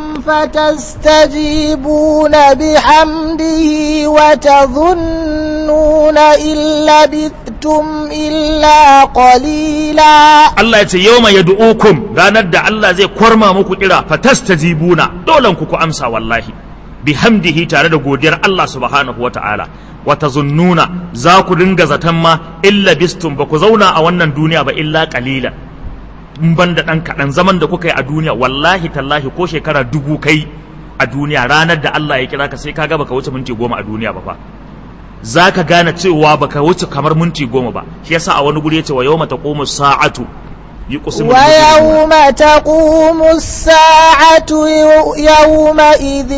فتستجيبون بحمده وتظنون إن لبثتم إلا قليلا Allah ya ce yawma yad'ukum ranar da Allah zai kwarma muku kira fatastajibuna dolan ku ku amsa wallahi bihamdihi tare da godiyar Allah subhanahu wa ta'ala wa tazunnuna za ku dinga zaton ma illa bistum ba ku zauna a wannan duniya ba illa qalilan in ban da ɗan kaɗan zaman da kuka yi a duniya wallahi tallahi ko shekara dubu kai a duniya ranar da Allah ya kira ka sai ka ga baka wuce minti goma a duniya ba fa za ka gane cewa baka wuce kamar minti goma ba shi yasa a wani guri ya ce wa yawma taqumu sa'atu yuqsimu ويوم تقوم الساعة يومئذ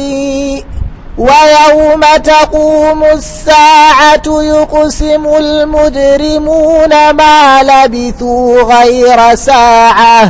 ويوم تقوم الساعة يقسم المجرمون ما لبثوا غير ساعة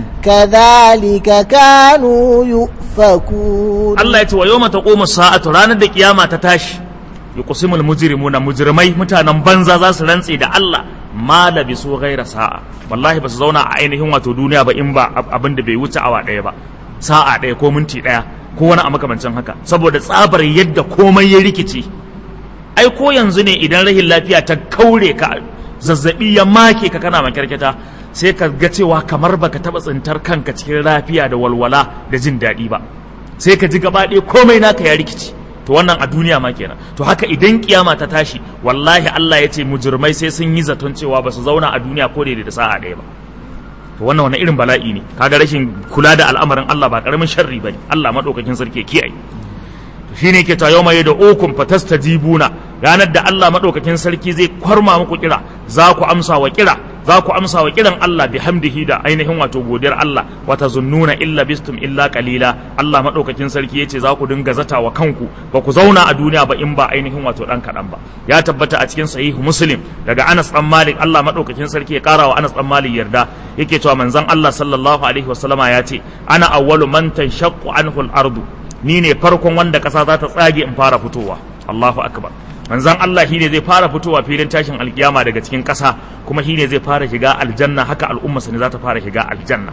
كذلك كانوا يؤفكون Allah ya ce wa yawma taqumu sa'atu ranar da kiyama ta tashi yuqsimul mujrimuna mujrimai mutanen banza za su rantse da Allah ma labisu ghaira sa'a wallahi ba su zauna a ainihin wato duniya ba in ba abin da bai wuce awa ɗaya ba sa'a ɗaya ko minti ɗaya ko wani a makamancin haka saboda tsabar yadda komai ya rikice ai ko yanzu ne idan rahin lafiya ta kaure ka zazzabi ya make ka kana makyarkyata sai ka ga cewa kamar baka taba tsintar kanka cikin lafiya da walwala da jin daɗi ba sai ka ji gaba ɗaya komai naka ya rikici to wannan a duniya ma kenan to haka idan kiyama ta tashi wallahi Allah ya ce mujrimai sai sun yi zaton cewa ba su zauna a duniya ko da sa'a ɗaya ba to wannan wani irin bala'i ne kaga rashin kula da al'amarin Allah ba karamin sharri bane Allah madaukakin sarki ya kiyaye shine yake ta yawma da ukun fatastajibuna ranar da Allah madaukakin sarki zai kwarma muku kira za ku amsa wa kira za ku amsa wa kiran Allah bi hamdihi da ainihin wato godiyar Allah wa tazunnuna illa bistum illa qalila Allah madaukakin sarki yace za ku dinga zata wa kanku ba ku zauna a duniya ba in ba ainihin wato dan kadan ba ya tabbata a cikin sahihu muslim daga Anas dan Malik Allah madaukakin sarki ya kara wa Anas dan Malik yarda yake cewa manzon Allah sallallahu alaihi wasallama ya ce ana awwalu man tanshaqqu anhu al-ardu ni ne farkon wanda ƙasa za ta tsage in fara fitowa Allahu akbar manzon Allah shine zai fara fitowa filin tashin alkiyama daga cikin ƙasa kuma shine zai fara shiga aljanna haka al'ummarsa ne za ta fara shiga aljanna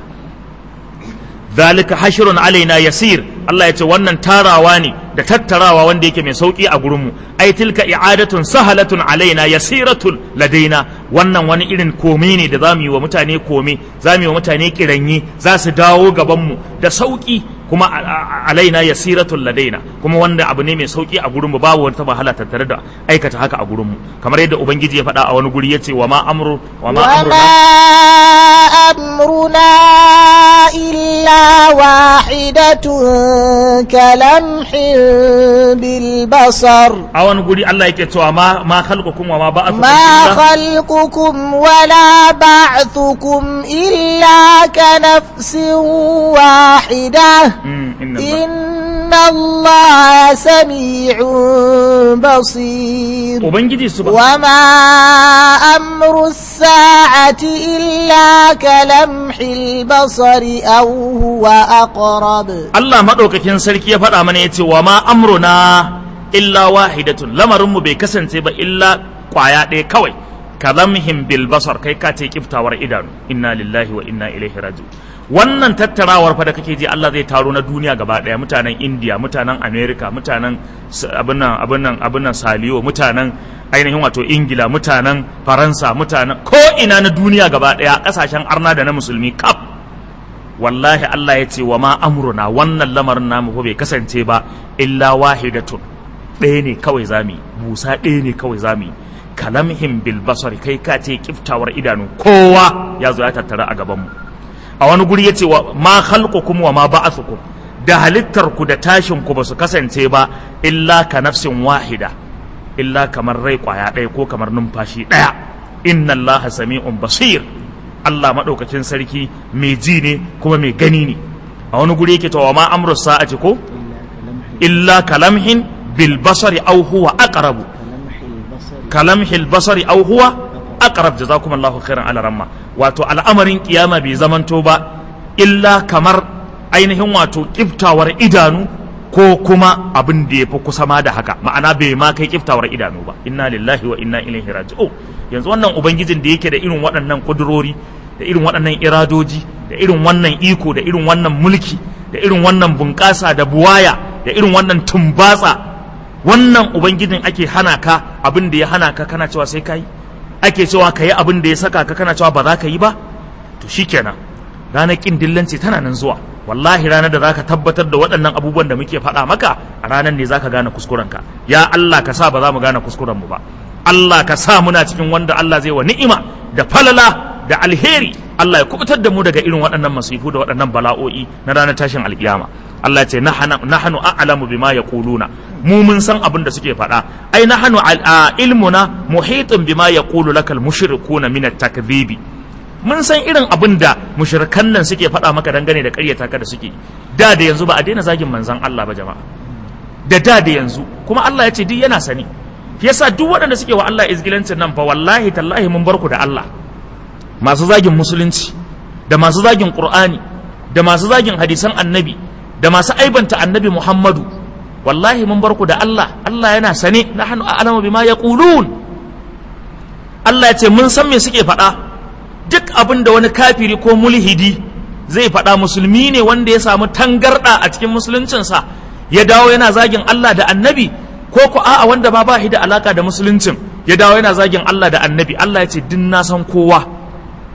zalika hashrun alaina yasir Allah ya ce wannan tarawa ne da tattarawa wanda yake mai sauki a gurinmu ai tilka i'adatun sahalatun alaina yasiratul ladaina wannan wani irin kome ne da zamu yi wa mutane kome zamu yi wa mutane kiranyi za su dawo gabanmu da sauki kuma alaina yasiratul ladaina kuma wanda abu ne mai sauki a gurinmu babu wata wahala tattare da aikata haka a gurinmu kamar yadda ubangiji ya faɗa a wani guri yace wa ma amru wa ma وما amruna أمرنا إلا واحدة واحدة كلمح بالبصر a wani guri Allah yake cewa ma ma khalqukum wa ma ba'athukum ما illa خلقكم ولا بعثكم إلا كنفس واحدة Mm, inna Allah. إن الله سميع بصير ubangiji subhanahu وما أمر الساعة إلا كلمح البصر أو هو أقرب Allah maɗaukakin sarki ya faɗa mana ya ce wa ma amruna illa wahidatun lamarinmu bai kasance ba illa ƙwaya ɗaya kawai kalamhim bil basar kai ka ce kiftawar idanu inna lillahi wa inna ilaihi raji'un wannan tattarawar fa da kake ji Allah zai taro na duniya gaba ɗaya mutanen India mutanen America mutanen s- abin nan abin nan abin nan Saliyo mutanen ainihin wato Ingila mutanen Faransa mutanen ko ina na duniya gaba ɗaya ƙasashen arna da na musulmi kaf wallahi Allah ya ce wa ma amruna wannan lamarin namu fa bai kasance ba illa wahidatun ɗaya ne kawai zami busa ɗaya ne kawai zami kalamhim bil basari kai ka ce kiftawar idanu kowa ya zo ya tattara a gaban mu a wani guri yace wa ma khalqukum wa ma ba'athukum da halittar ku da tashin ku ba su kasance ba illa ka nafsin wahida illa kamar rai kwaya ɗaya ko kamar numfashi ɗaya inna allaha sami'un basir Allah maɗaukacin sarki mai ji ne kuma mai gani ne a wani guri yake cewa ma amru sa'ati ko illa kalamhin bil basari aw huwa aqrabu kalamhil basari aw huwa aqrab jazakumullahu khairan ala ramma wato al'amarin kiyama bai zamanto ba illa kamar ainihin wato kiftawar idanu ko kuma abin da ya fi kusa ma da haka ma'ana bai ma kai kiftawar idanu ba inna lillahi wa inna ilaihi raji'un yanzu wannan ubangijin da yake da irin waɗannan kudurori da irin waɗannan iradoji da irin wannan iko da irin wannan mulki da irin wannan bunƙasa da buwaya da irin wannan tumbatsa wannan ubangijin ake hana ka abin da ya hana ka kana cewa sai ka yi ake cewa ka yi abin da ya saka ka kana cewa ba za ka yi ba to shikenan ranar kin dillanci tana nan zuwa wallahi ranar da zaka tabbatar da waɗannan abubuwan da muke faɗa maka a ranar ne zaka gane kuskurenka ya Allah ka sa ba za mu gane kuskuren mu ba Allah ka sa muna cikin wanda Allah zai wa ni'ima da falala da alheri Allah ya kubutar da mu daga irin waɗannan masifu da waɗannan bala'o'i na ranar tashin alkiyama Allah ya ce nahnu a'lamu bima yaquluna mu mun san abin da suke faɗa ai nahnu al- ilmuna muhitun bima yaqulu lakal mushrikuna min at-takdhibi mun san irin abin da mushrikan nan suke faɗa maka dangane da ƙaryata ka da suke da da yanzu ba a daina zagin manzon Allah ba jama'a da da da yanzu kuma Allah ya ce duk yana sani yasa duk waɗanda suke wa Allah izgilancin nan fa wallahi tallahi mun bar ku da Allah masu zagin musulunci da masu zagin Qur'ani da masu zagin hadisan annabi da masu aibanta annabi Muhammadu wallahi mun bar ku da Allah Allah yana sane nahnu a'lamu bima yaqulun Allah ya ce mun san me suke faɗa duk abin da wani kafiri ko mulhidi zai faɗa musulmi ne wanda ya samu tangarɗa a cikin musuluncinsa ya dawo yana zagin Allah da annabi ko ku a'a wanda ba ba shi da alaka da musuluncin ya dawo yana zagin Allah da annabi Allah ya ce din na san kowa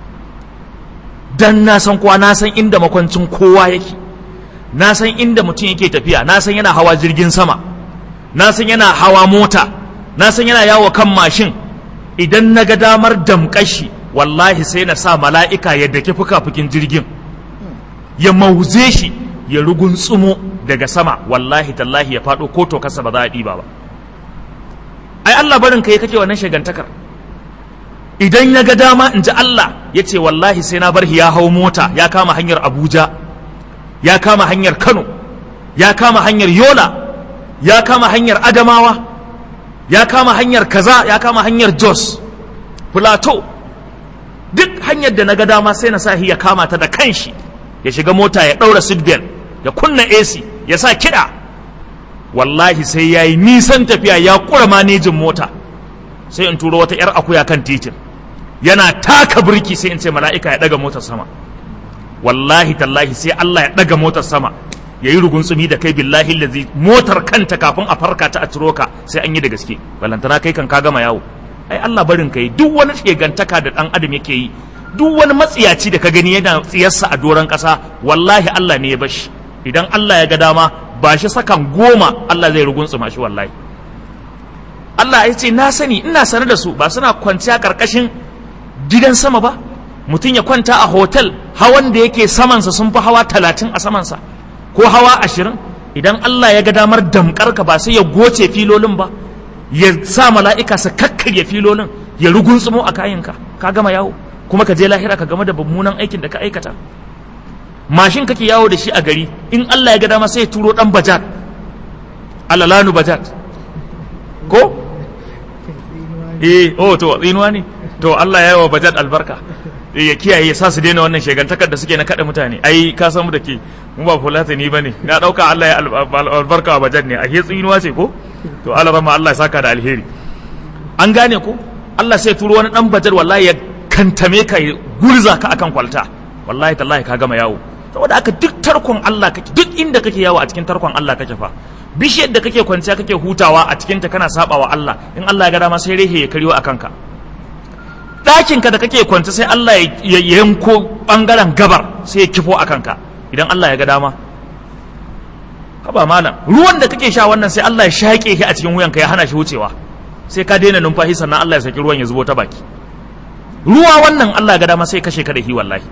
dan na san kowa na san inda makwancin kowa yake na san inda mutum yake tafiya na san yana hawa jirgin sama na san yana hawa mota na san yana yawo kan mashin idan na ga damar damƙashi wallahi sai na sa mala'ika ya dake fuka-fukin jirgin ya mauze shi ya rugun tsumo daga sama wallahi tallahi ya faɗo ko to kasa ba za a ɗiba ba ai Allah barin kai kake wannan shagantakar idan ya ga dama in ji Allah ya ce wallahi sai na bar ya hau mota ya kama hanyar Abuja ya kama hanyar Kano ya kama hanyar Yola ya kama hanyar Adamawa ya kama hanyar kaza ya kama hanyar Jos Plateau duk hanyar da na ga dama sai na sa ya kama ta da kanshi ya shiga mota ya ɗaura seatbelt ya kunna AC ya sa kiɗa wallahi sai ya yi nisan tafiya ya ƙura manejin mota sai in turo wata 'yar akuya kan titin yana taka birki sai in ce mala'ika ya ɗaga motar sama wallahi tallahi sai Allah ya ɗaga motar sama ya yi rugunsumi da kai billahi lazi motar kanta kafin a farka ta a ciro ka sai an yi da gaske balantana kai kan ka gama yawo ai Allah barin kai duk wani shegantaka da ɗan adam yake yi duk wani matsiyaci da ka gani yana tsiyarsa a doron ƙasa wallahi Allah ne ya bashi idan Allah ya ga dama ba shi sakan goma Allah zai rugunsuma shi wallahi Allah ya ce na sani ina sane da su ba suna kwanciya karkashin gidan sama ba mutum ya kwanta a hotel hawan da yake samansa sun fi hawa talatin a samansa ko hawa ashirin idan Allah ya ga damar damkar ka ba sai ya goce filolin ba ya sa mala'ika su kakkarya filolin ya rugunsumo a kayanka ka gama yawo kuma ka je lahira ka game da mummunan aikin da ka aikata mashin kake yawo da shi a gari in Allah ya ga dama sai ya turo dan bajat alalanu bajat ko eh oh to tsinuwa ne to Allah ya yi wa bajat albarka ya kiyaye ya sa su daina wannan shegantakar da suke na kada mutane ai ka san mu da ke mu ba fulata ni bane na dauka Allah ya albarka wa bajat ne a ke tsinuwa ce ko to Allah rama Allah ya saka da alheri an gane ko Allah sai turo wani dan bajar wallahi ya kantame ka ya gurza ka akan kwalta wallahi tallahi ka gama yawo saboda haka duk tarkon Allah kake duk inda kake yawo a cikin tarkon Allah kake fa bishiyar da kake kwanciya kake hutawa a cikin ta kana sabawa Allah in Allah ya ga dama sai rehe ya karyo akan ka ɗakin ka da kake kwance sai Allah ya yanko bangaren gabar sai ya kifo akan ka idan Allah ya ga dama haba malam ruwan da kake sha wannan sai Allah ya shaƙe shi a cikin wuyanka ya hana shi wucewa sai ka daina numfashi sannan Allah ya saki ruwan ya zubo ta baki ruwa wannan Allah ya ga dama sai kashe ka da hi wallahi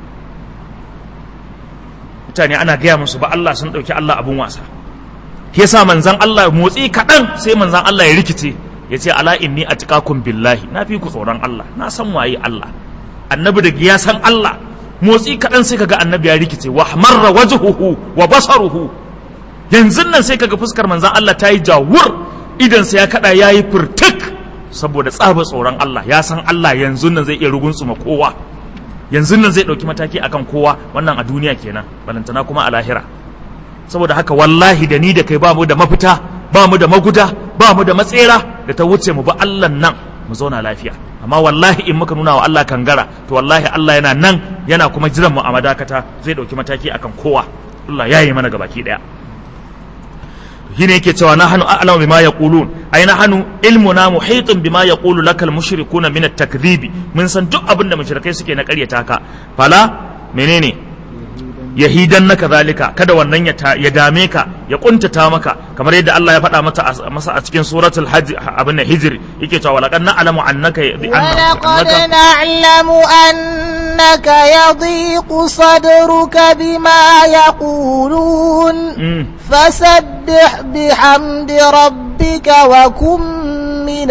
mutane ana gaya musu ba Allah sun ɗauki Allah abun wasa yasa manzan Allah motsi kaɗan sai manzan Allah ya rikice ya ce ala inni atqakum billahi na fi ku tsoron Allah na san waye Allah annabi da ya san Allah motsi kaɗan sai kaga annabi ya rikice wa marra wajhuhu wa basaruhu yanzu nan sai kaga fuskar manzan Allah ta yi jawur idan sai ya kada ya yi furtuk saboda tsaba tsoron Allah ya san Allah yanzu nan zai iya rugunsuma kowa yanzu nan zai ɗauki mataki akan kowa wannan a duniya kenan balantana kuma a lahira saboda haka wallahi da ni da kai ba mu da mafita ba mu da maguda ba mu da matsera da ta wuce mu ba Allah nan mu zauna lafiya amma wallahi in muka nuna wa Allah kangara to wallahi Allah yana nan yana kuma jiran mu a madakata zai ɗauki mataki akan kowa Allah ya yi mana gabaki ɗaya shine yake cewa nahnu a'lamu bima yaqulun ai nahnu ilmuna muhitun bima yaqulu lakal mushrikuna min at-takdhibi mun san duk abin da mushrikai suke na ƙaryata ka fala menene yahidan naka zalika kada wannan ya ya dame ka ya kuntata maka kamar yadda Allah ya faɗa mata masa a cikin suratul hajj abin da hijr yake cewa walaqad na'lamu annaka ولقد نعلم أنك يضيق صدرك بما يقولون فسبح بحمد ربك وكن من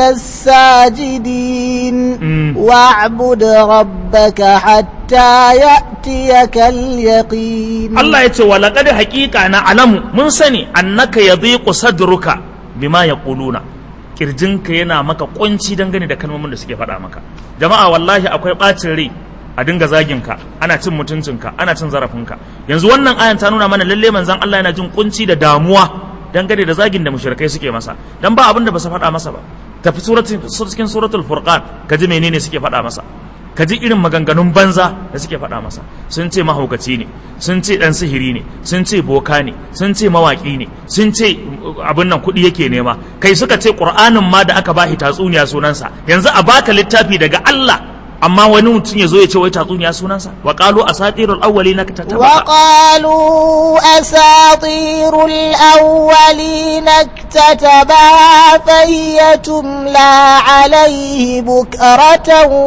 الساجدين واعبد ربك حتى يأتيك اليقين Allah ya ce wa laqad haqiqa na alamu mun sani annaka yadhiqu sadruka bima yaquluna kirjinka yana maka kunci dangane da kalmomin da suke faɗa maka jama'a wallahi akwai ɓacin rai a dinga zaginka ana cin mutuncinka ana cin zarafinka yanzu wannan ayan ta nuna mana lalle manzon Allah yana jin kunci da damuwa dangane da zagin da mushrikai suke masa dan ba abin da ba su faɗa masa ba tafi suratul cikin suratul furqan ka ji menene suke faɗa masa ka ji irin maganganun banza da suke faɗa masa sun ce mahaukaci ne sun ce ɗan sihiri ne sun ce boka ne sun ce mawaƙi ne sun ce abin nan kuɗi yake nema kai suka ce ƙur'anin ma da aka bashi tatsuniya sunansa yanzu a baka littafi daga Allah amma wani mutum ya zo ya ce wai tatsuniya sunansa wa qalu asatirul awwalina katatabaha وقالوا أساطير الأولين اكتتبها فهي تملى عليه بكرة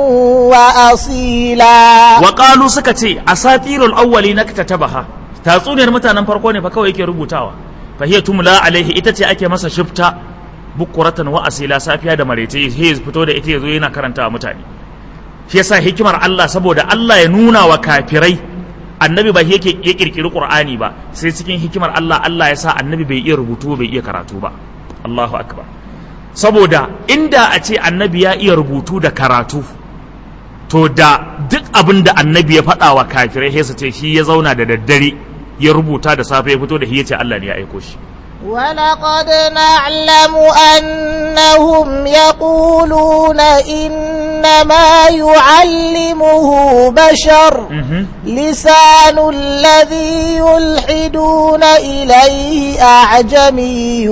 وأصيلا wa qalu suka ce asatirul awwalina katatabaha tatsuniyar mutanen farko ne fa kawai yake rubutawa fa hiya tumla alaihi ita ce ake masa shifta bukuratan wa asila safiya da maraice sai fito da ita yazo yana karantawa mutane shi yasa hikimar Allah saboda Allah ya nuna wa kafirai annabi ba yake ya kirkiri qur'ani ba sai cikin hikimar Allah Allah ya sa annabi bai iya rubutu bai iya karatu ba Allahu akbar saboda inda a ce annabi ya iya rubutu da karatu to da duk abin da annabi ya faɗa wa kafirai sai su ce shi ya zauna da daddare ya rubuta da safe ya fito da shi ya ce Allah ne ya aiko shi ولقد نعلم أنهم يقولون إنما يعلمه بشر لسان الذي يلحدون إليه أعجمي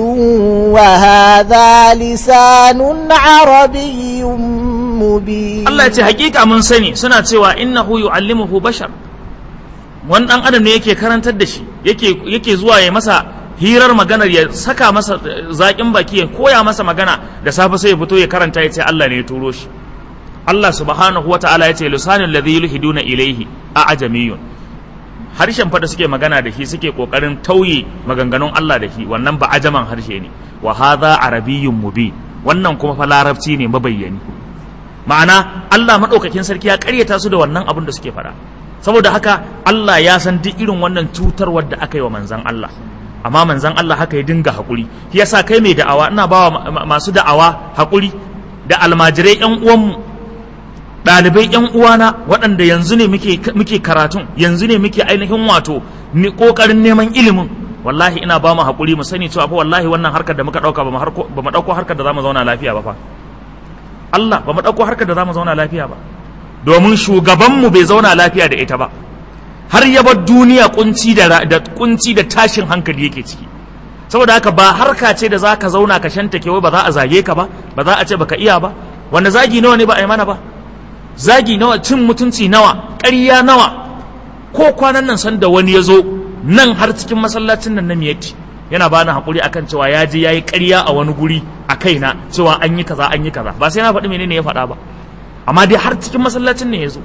وهذا لسان عربي مبين Allah ya ce hakika mun sani suna cewa innahu yu'allimuhu bashar wani dan adam ne yake karantar da shi yake yake zuwa ya masa hirar maganar ya saka masa zaƙin baki ya koya masa magana da safe sai ya fito ya karanta ya ce Allah ne ya turo shi Allah subhanahu wa ta'ala ya ce lisanul ladhi yulhiduna ilayhi a ajamiyun harshen fa da suke magana da shi suke kokarin tauye maganganun Allah da shi wannan ba ajaman harshe ne wa hadha arabiyyun mubin wannan kuma fa larabci ne mabayyani ma'ana Allah madaukakin sarki ya karyata su da wannan abin da suke faɗa saboda haka Allah ya san duk irin wannan cutarwar da aka yi wa manzan Allah amma manzan Allah haka ya dinga haƙuri shi yasa kai mai da'awa ina bawa masu da'awa haƙuri da almajirai yan uwanmu ɗalibai yan uwana waɗanda yanzu ne muke muke karatun yanzu ne muke ainihin wato ni kokarin neman ilimin wallahi ina ba mu haƙuri mu sani cewa fa wallahi wannan harkar da muka ɗauka ba mu ɗauko harkar da za mu zauna lafiya ba fa Allah ba mu ɗauko harkar da za mu zauna lafiya ba domin shugabanmu bai zauna lafiya da ita ba har ya bar duniya kunci da da kunci da tashin hankali yake ciki saboda haka ba harka ce da zaka zauna ka shanta wai ba za a zage ka ba ba za a ce baka iya ba wanda zagi nawa ne ba a yi mana ba zagi nawa cin mutunci nawa ƙarya nawa ko kwanan nan san da wani ya zo nan har cikin masallacin nan na miyatti yana ba ni haƙuri akan cewa ya je ya yi ƙarya a wani guri a kaina cewa an yi kaza an yi kaza ba sai na faɗi menene ya faɗa ba amma dai har cikin masallacin ne ya zo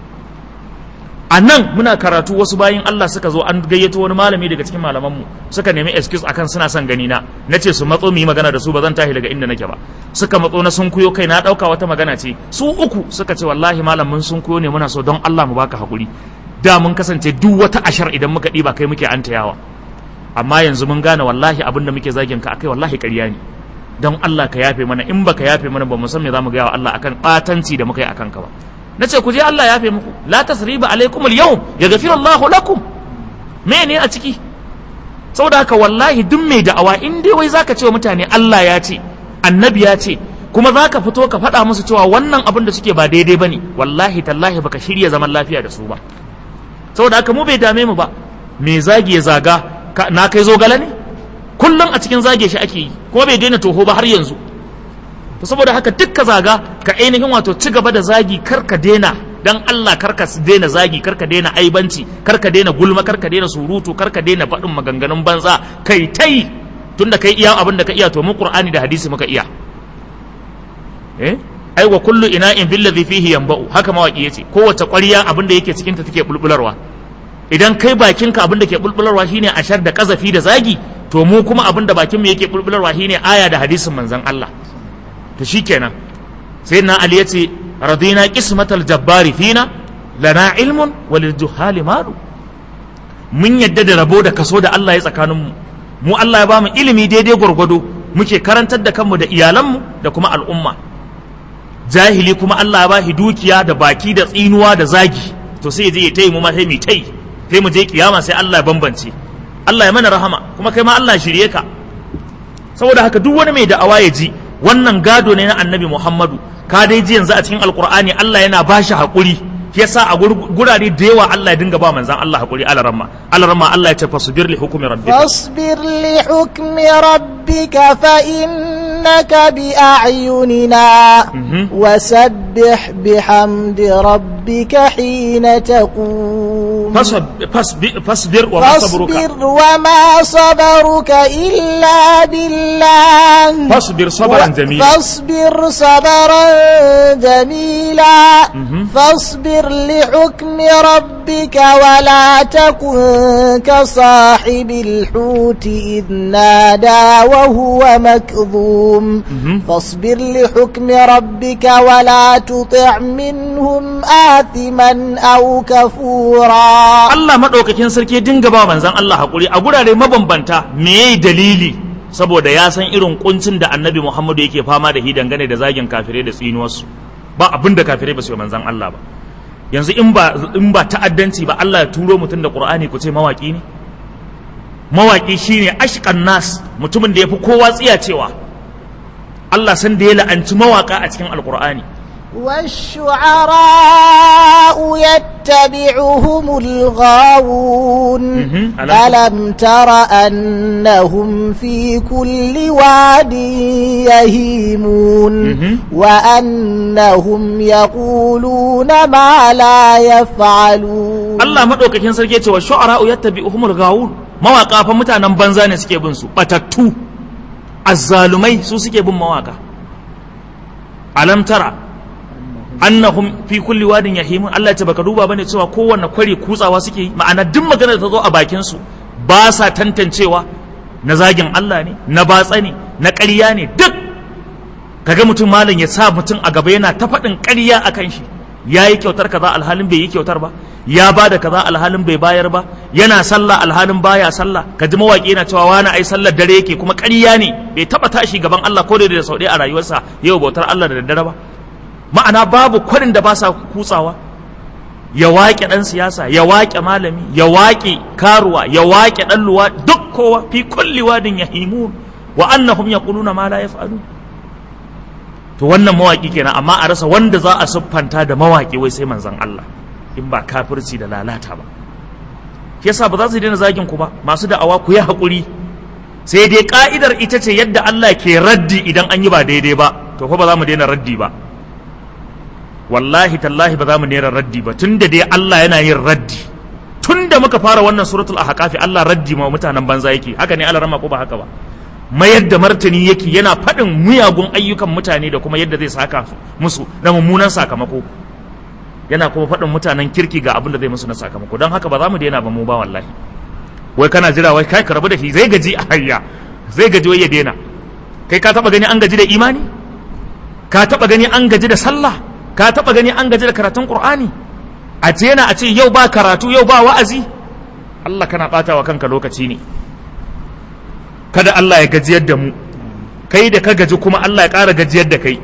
a nan muna karatu wasu bayin Allah suka zo an gayyato wani malami daga cikin malamanmu suka nemi excuse akan suna son gani na na ce su matso mu yi magana da su ba zan tashi daga inda nake ba suka matso na sun kuyo kai na ɗauka wata magana ce su uku suka ce wallahi malam mun sun kuyo ne muna so don Allah mu baka haƙuri da mun kasance duk wata ashar idan muka ɗiba kai muke antayawa amma yanzu mun gane wallahi abin da muke zagin ka akai wallahi ƙarya ne don Allah ka yafe mana in baka yafe mana ba mu san me zamu gaya wa Allah akan ɓatanci da muka yi akan ka ba nace ku je Allah yafe muku la tasriba alaikum al-yawm yaghfiru Allahu lakum me ne a ciki saboda haka wallahi duk mai da'awa in dai wai zaka ce wa mutane Allah ya ce annabi ya ce kuma zaka fito ka faɗa musu cewa wannan abin da suke ba daidai bane wallahi tallahi baka shirya zaman lafiya da su ba saboda haka mu bai dame mu ba me zagi ya zaga na kai zo gala ne kullum a cikin zage shi ake yi kuma bai daina toho ba har yanzu to saboda haka duk ka zaga ka ainihin wato ci gaba da zagi kar ka daina dan Allah kar ka daina zagi kar ka daina aibanci kar ka daina gulma kar ka daina surutu kar ka daina faɗin maganganun banza kai tai tunda kai iya abin da ka iya to mu Qur'ani da hadisi muka iya eh ai wa kullu ina'in billadhi fihi yanba'u haka mawaki yace kowace ƙwarya abin da yake cikin ta take bulbularwa idan kai bakinka abin da ke bulbularwa shine ashar da kazafi da zagi to mu kuma abin da bakin mu yake bulbularwa shine aya da hadisin manzon Allah to shikenan sai na Ali yace radina qismatal jabbari fina lana ilmun walil juhali malu mun yadda da rabo da kaso da Allah ya tsakanin mu mu Allah ya bamu ilimi daidai gwargwado muke karantar da kanmu da iyalanmu da kuma al'umma jahili kuma Allah ya bashi dukiya da baki da tsinuwa da zagi to sai je ya tayi mu ma sai mu tayi sai mu je kiyama sai Allah ya bambance Allah ya mana rahama kuma kai ma Allah shirye ka saboda haka duk wani mai da'awa ya ji wannan gado ne na annabi Muhammadu ka dai ji yanzu a cikin alkur'ani Allah yana ba shi haƙuri yasa a gurare da yawa Allah ya dinga ba manzan Allah haƙuri alaramma alaramma Allah ya ce fasbir li hukmi rabbika فاصبر لحكم ربك فإنك بأعيننا وسبح بحمد ربك حين تقوم fasbir fasbir wa ma sabruka فاصبر وما صبرك إلا بالله fasbir sabran jamila فاصبر صبرا جميلا فاصبر لحكم ربك ولا تكن كصاحب الحوت إذ نادى وهو مكظوم فاصبر لحكم ربك ولا تطع منهم آثما أو كفورا Allah maɗaukakin sarki ya dinga ba manzan Allah haƙuri a gurare mabambanta me dalili saboda ya san irin kuncin da annabi Muhammadu yake fama da shi dangane da zagin kafirai da tsinuwarsu ba abin da kafirai ba su yi manzan Allah ba yanzu in ba in ba ta'addanci ba Allah ya turo mutum da Qur'ani ku ce mawaki ne mawaki shine ashqan nas mutumin da yafi kowa tsiya cewa Allah san da ya la'anci mawaka a cikin alqur'ani والشعراء يتبعهم الغاوون مهم. ألم- ألم تر أنهم في كل واد يهيمون مهم. وأنهم يقولون ما لا يفعلون Allah madaukakin sarki ya ce wa shu'ara'u yattabi'uhumul ghawun mawaka fa mutanen banza ne suke bin su batattu azzalumai su suke bin mawaka alam tara annahum fi kulli wadin yahimun Allah ya ce baka duba bane cewa kowanne kwari kutsawa suke yi ma'ana duk maganar da ta zo a bakin su ba sa tantancewa na zagin Allah ne na batsa ne na ƙarya ne duk kaga mutum malam ya sa mutum a gaba yana ta faɗin ƙarya akan shi ya yi kyautar kaza alhalin bai yi kyautar ba ya ba da kaza alhalin bai bayar ba yana sallah alhalin baya sallah ka ji mawaƙi yana cewa wani ai sallar dare yake kuma ƙarya ne bai taɓa tashi gaban Allah ko da da sau ɗaya a rayuwarsa yau bautar Allah da daddare ba ma'ana babu kwarin da ba sa kutsawa ya waƙe ɗan siyasa ya waƙe malami ya waƙe karuwa ya waƙe ɗan luwa duk kowa fi kulli wadin yahimun wa annahum yaquluna ma la yaf'alun to wannan mawaki kenan amma a rasa wanda za a siffanta da mawaki wai sai manzon Allah in ba kafirci da lalata ba yasa ba za su daina zagin ku ba masu da'awa ku yi haƙuri sai dai ka'idar ita ce yadda Allah ke raddi idan an yi ba daidai ba to fa ba za mu daina raddi ba wallahi tallahi ba za mu daina raddi ba tunda dai Allah yana yin raddi tunda muka fara wannan suratul ahqafi Allah raddi ma mutanen banza yake haka ne Allah rama ko ba haka ba mayar da martani yake yana faɗin miyagun ayyukan mutane da kuma yadda zai saka musu na mummunan sakamako yana kuma faɗin mutanen kirki ga abin da zai musu na sakamako don haka ba za mu daina ba mu ba wallahi wai kana jira wai kai ka rabu da shi zai gaji a hayya zai gaji wai ya daina kai ka taba gani an gaji da imani ka taba gani an gaji da sallah ka taba gani an gaji da karatun qur'ani a ce yana a ce yau ba karatu yau ba wa'azi Allah kana bata wa kanka lokaci ne kada Allah ya gajiyar da mu kai da ka gaji kuma Allah ya ƙara gajiyar da kai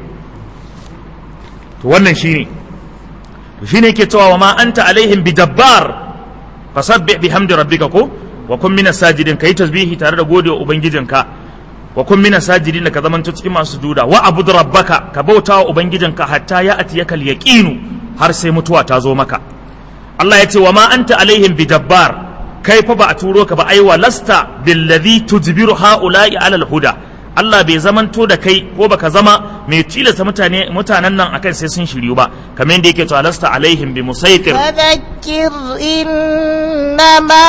to wannan shine to shine yake cewa wa ma anta alaihim bidabbar fasabbih bihamdi rabbika ko wa kun minas sajidin kai tasbihi tare da gode wa ubangijinka wa kun minas sajidin ka zamanto cikin masu juda wa abud rabbaka ka bauta wa ubangijinka hatta ya atiyakal yaqinu har sai mutuwa ta zo maka Allah ya ce wa ma anta alaihim bidabbar kai fa ba a turo ka ba ai wa lasta billadhi tujbiru haula'i alal huda Allah bai zamanto da kai ko baka zama mai tilasta mutane mutanen nan akan sai sun shiryu ba kamar yadda yake cewa lasta alaihim bi musaitir فذكر إنما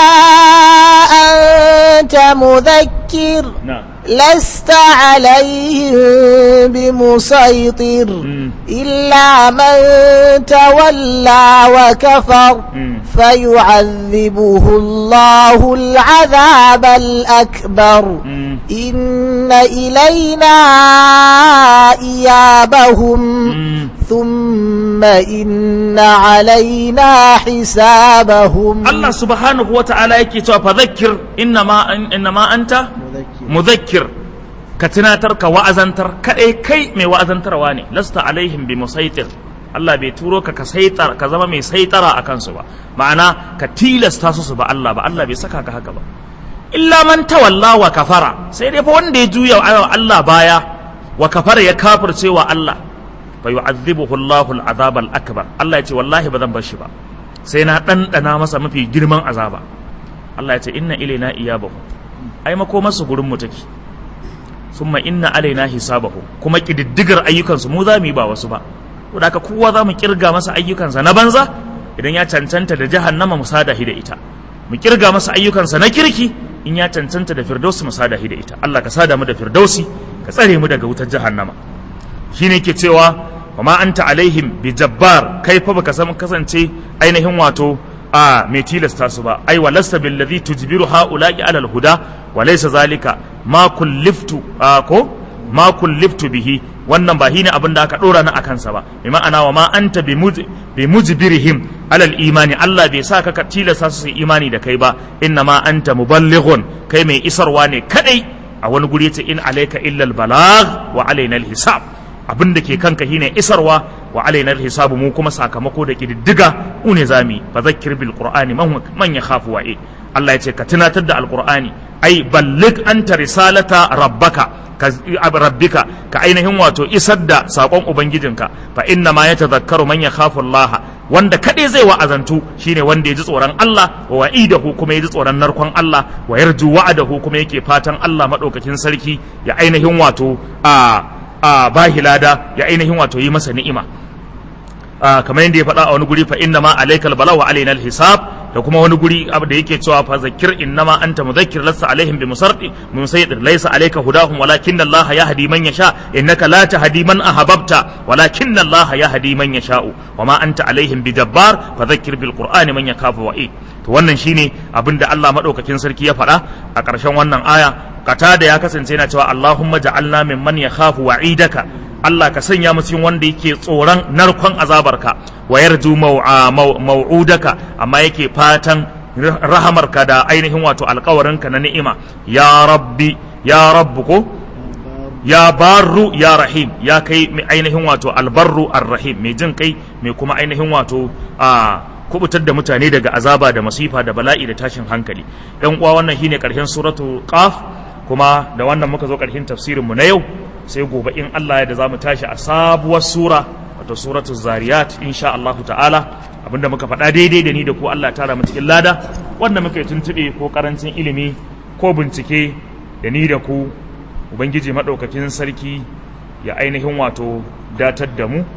أنت مذكر na'am لست عليهم بمسيطر Mm. إلا من تولى وكفر Mm. فيعذبه الله العذاب الأكبر Mm. إن إلينا إيابهم Mm. ثم إن علينا حسابهم Allah subhanahu wa ta'ala yake cewa fa zakkir innama innama anta muzakkir ka tunatar ka wa'azantar kadai kai mai wa'azantarwa ne lasta alaihim bi musaitir Allah bai turo ka ka saitar ka zama mai saitara a kansu ba ma'ana ka tilasta su su ba Allah ba Allah bai saka ka haka ba illa man tawalla wa kafara sai dai fa wanda ya juya wa Allah baya wa kafara ya kafirce wa Allah fa yu'adhibuhu Allahu al-azab al-akbar Allah ya ce wallahi ba zan bar shi ba sai na ɗanɗana masa mafi girman azaba Allah ya ce inna ilaina iyabahu ai makomarsu gurin mu take summa inna alaina hisabahu kuma kididdigar ayyukansu mu za mu yi ba wasu ba to da haka kowa za mu kirga masa ayyukansa na banza idan ya cancanta da jahannama mu sadahi da ita mu kirga masa ayyukansa na kirki in ya cancanta da firdausi mu sadahi da ita Allah ka sada mu da firdausi ka tsare mu daga wutar jahannama shine ke cewa wa ma anta alaihim bi jabbar kai fa baka san kasance ainihin wato a mai tilasta su ba ai wa lasta bil ladhi tujbiru haula'i ala al huda wa laysa zalika ma kulliftu a, ko ma kulliftu bihi wannan ba shine abin da aka dora na akan sa ba bi ma'ana wa ma anta bi muj bi mujbirihim ala al imani Allah bai sa ka ka tilasta su su yi imani da kai ba inna ma anta muballighun kai mai isarwa ne kadai a wani guri yace in alayka illa al balagh wa alaina al hisab abin da ke kanka shine isarwa wa alaina hisabu mu kuma sakamako da kididdiga mu ne zami fa zakkir bil qur'ani man man yakhafu wa'i Allah ya ce ka tunatar da alqur'ani ai ballig anta risalata rabbaka ka rabbika ka ainihin wato isar da sakon ubangijinka fa inna ma yatadhakkaru man yakhafu Allah wanda kadai zai wa'azantu shine wanda ya ji tsoron Allah wa wa'idahu kuma ya ji tsoron narkon Allah wa yarju wa'adahu kuma yake fatan Allah madaukakin sarki ya ainihin wato a a bahi lada ya ainihin wato yi masa ni'ima kamar yadda ya faɗa a wani guri fa inna ma alaikal bala wa alaina hisab da da kuma wani guri abu da yake cewa fa zakir innama anta mudhakkir lasta alaihim bi musardi musaydir laysa alayka hudahum walakinna Allah yahdi man yasha innaka la tahdi man ahbabta walakinna Allah yahdi man yasha'u wama anta alaihim bi jabbar fa dhakkir bil qur'ani man yakafu wa'id to wannan shine abinda Allah madaukakin sarki ya faɗa a ƙarshen wannan aya kata da ya kasance yana cewa Allahumma ja'alna mimman yakhafu wa'idaka Allah ka sanya mu cikin wanda yake tsoron narkon azabarka wa yarju mau'udaka amma yake fatan rahamarka da ainihin wato alkawarinka na ni'ima ya rabbi ya rabbu ko ya barru ya rahim ya kai mai ainihin wato albarru arrahim mai jin kai mai kuma ainihin wato a kubutar da mutane daga azaba da masifa da bala'i da tashin hankali yan uwa wannan shine karshen suratu qaf kuma da wannan muka zo karshen tafsirin mu na yau sai gobe in Allah ya da zamu tashi a sabuwar sura wato suratu zariyat insha Allah ta'ala abinda muka faɗa daidai da ni da ku Allah tara mu cikin lada wanda muka yi tuntube ko karancin ilimi ko bincike da ni da ku ubangiji madaukakin sarki ya ainihin wato datar da mu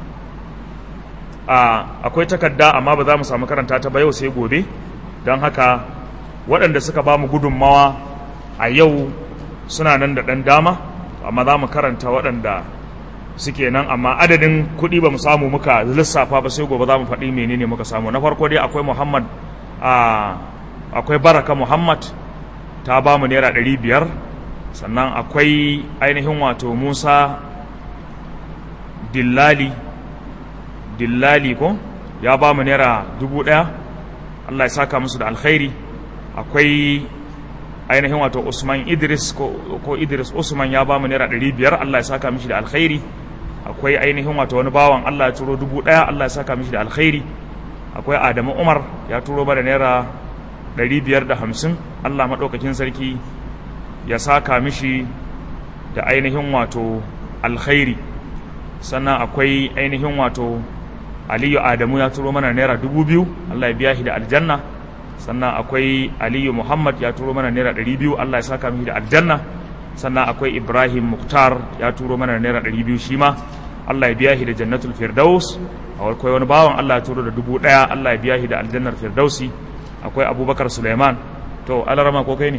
a akwai takarda amma ba za mu samu karanta ta ba yau sai gobe don haka waɗanda suka ba mu gudunmawa a yau suna nan da ɗan dama amma za mu karanta waɗanda suke nan amma adadin kuɗi ba mu samu muka lissafa ba sai gobe za mu faɗi menene muka samu na farko dai akwai muhammad akwai baraka muhammad ta ba mu naira ɗari biyar sannan akwai ainihin wato musa dillali dillali ko ya ba mu naira dubu ɗaya allah ya saka musu da alkhairi akwai ainihin wato usman idris ko, ko idris usman ya ba mu naira ɗari biyar allah ya saka mishi da alkhairi akwai ainihin wato wani bawan allah ya turo dubu ɗaya allah ya saka mishi da alkhairi akwai adamu umar ya turo mana naira ɗari biyar da hamsin allah maɗaukakin sarki ya saka mishi da ainihin wato alkhairi sannan akwai ainihin wato aliyu adamu ya turo mana naira dubu biyu allah ya biya shi da aljanna sannan akwai aliyu muhammad ya turo mana naira ɗari biyu allah ya saka mishi da aljanna sannan akwai ibrahim muktar ya turo mana naira ɗari biyu shi ma allah ya biya shi da jannatul firdaus akwai wani bawan allah ya turo da dubu ɗaya allah ya biya shi da aljannar firdausi akwai abubakar suleiman to alarama ko kai ne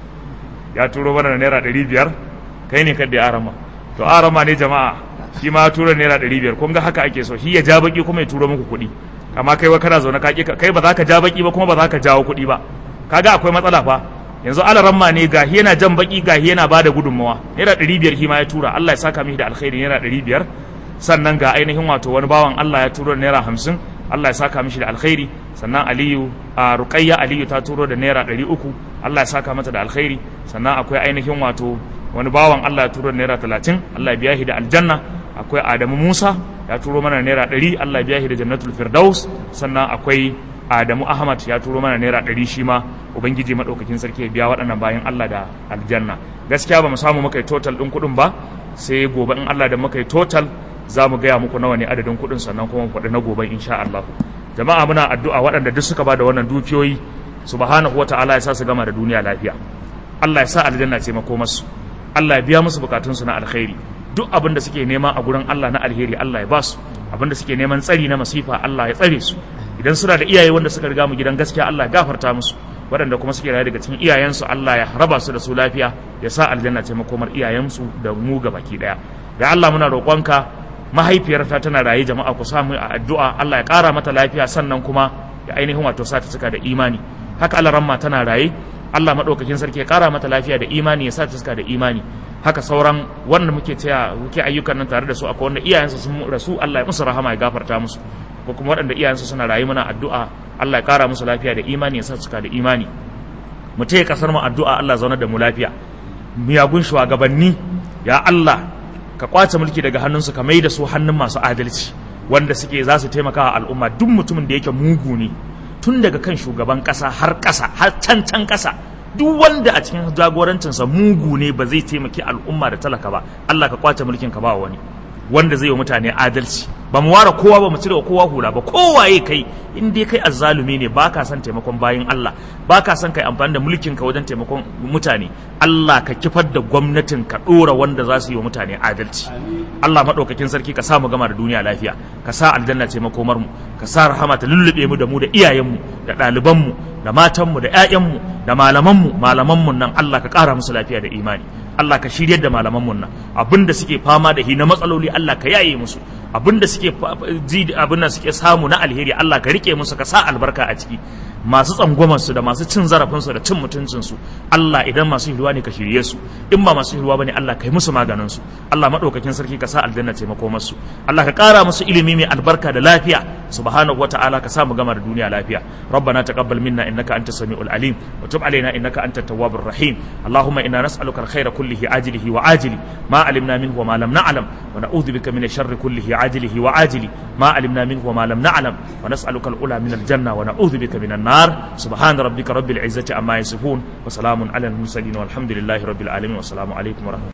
ya turo mana da naira ɗari biyar kai ne kadda ya arama to arama ne jama'a shi ma ya turo naira ɗari biyar kun ga haka ake so shi ya ja baki kuma ya turo muku kuɗi amma kai wa kana zaune kai ba za ka ja baki ba kuma ba za ka jawo kuɗi ba kaga akwai matsala fa yanzu alaramma ne gahi yana jan baki gahi yana bada gudunmawa naira ɗari biyar shi ma ya tura Allah ya saka mishi da alkhairi naira ɗari biyar sannan ga ainihin wato wani bawan Allah ya turo da naira hamsin Allah ya saka mishi da alkhairi sannan Aliyu a Ruqayya Aliyu ta turo da naira ɗari uku Allah ya saka mata da alkhairi sannan akwai ainihin wato wani bawan Allah ya turo da naira talatin Allah ya biya shi da aljanna akwai Adamu Musa ya turo mana naira ɗari Allah ya biya shi da jannatul firdaus sannan akwai Adamu Ahmad ya turo mana naira ɗari shi ma Ubangiji maɗaukakin sarki ya biya waɗannan bayan Allah da aljanna gaskiya ba mu samu muka yi total ɗin kuɗin ba sai gobe in Allah da muka yi total za mu gaya muku nawa ne adadin kuɗin sannan kuma faɗi na gobe insha Allah jama'a muna addu'a waɗanda duk suka ba da wannan dukiyoyi subhanahu wata'ala ya sa su gama da duniya lafiya Allah ya sa aljanna ce makomarsu Allah ya biya musu bukatunsu na alkhairi duk abin da suke nema a gurin Allah na alheri Allah ya ba su abin da suke neman tsari na masifa Allah ya tsare su idan suna da iyaye wanda suka riga mu gidan gaskiya Allah ya gafarta musu waɗanda kuma suke raye daga cikin iyayensu Allah ya raba su da su lafiya ya sa aljanna ce makomar iyayensu da mu ga baki daya da Allah muna roƙonka mahaifiyarta tana raye jama'a ku samu a addu'a Allah ya ƙara mata lafiya sannan kuma ya ainihin wato sa ta cika da imani haka Allah ramma tana raye Allah madaukakin sarki ya ƙara mata lafiya da imani ya sa ta cika da imani haka sauran wanda muke taya muke ayyukan nan tare da su akwai wanda iyayensu sun rasu Allah ya musu rahama ya gafarta musu ko kuma waɗanda iyayensu suna rayu muna addu'a Allah ya ƙara musu lafiya da imani ya sa cika da imani mu taya kasar mu addu'a Allah zaunar da mu lafiya miyagun shugabanni ya Allah ka kwace mulki daga hannunsu ka mai da su hannun masu adalci wanda suke za su taimaka wa al'umma duk mutumin da yake mugu ne tun daga kan shugaban ƙasa har ƙasa har can can ƙasa duk wanda a cikin jagorancinsa mugu ne ba zai taimaki al'umma da talaka ba Allah ka kwace mulkin ka ba wani wanda zai yi mutane adalci ba mu ware kowa ba mu cire kowa hula ba kowaye kai in dai kai azzalumi ne ba ka son taimakon bayin Allah ba ka son kai amfani da mulkin ka wajen taimakon mutane Allah ka kifar da gwamnatin ka dora wanda za su yi wa mutane adalci Allah madaukakin sarki ka sa mu gama da duniya lafiya ka sa aljanna ce makomar mu ka sa rahama ta lullube mu da mu da iyayen mu da ɗaliban mu da matan mu da ƴaƴan mu da malaman mu malaman mu nan Allah ka ƙara musu lafiya da imani Allah ka shiryar da malaman mun nan abinda suke fama da hi na matsaloli Allah ka yaye musu abinda suke ji abinda suke samu na alheri Allah ka rike musu ka sa albarka a ciki masu tsangwamar su da masu cin zarafin su da cin mutuncin su Allah idan masu hiruwa ne ka shirye su in ba masu hiruwa bane Allah kai musu maganin su Allah madaukakin sarki ka sa aljanna taimako masu Allah ka kara musu ilimi mai albarka da lafiya subhanahu wataala ka sa mu gama da duniya lafiya ربنا تقبل منا انك انت السميع العليم وتب علينا انك انت التواب الرحيم اللهم انا نسالك الخير كله عاجله وعاجله ما علمنا منه وما لم نعلم ونعوذ بك من الشر كله عاجله وعاجله ما علمنا منه وما لم نعلم ونسالك الاولى من الجنه ونعوذ بك من النار سبحان ربك رب العزه عما يصفون وسلام على المرسلين والحمد لله رب العالمين والسلام عليكم ورحمه الله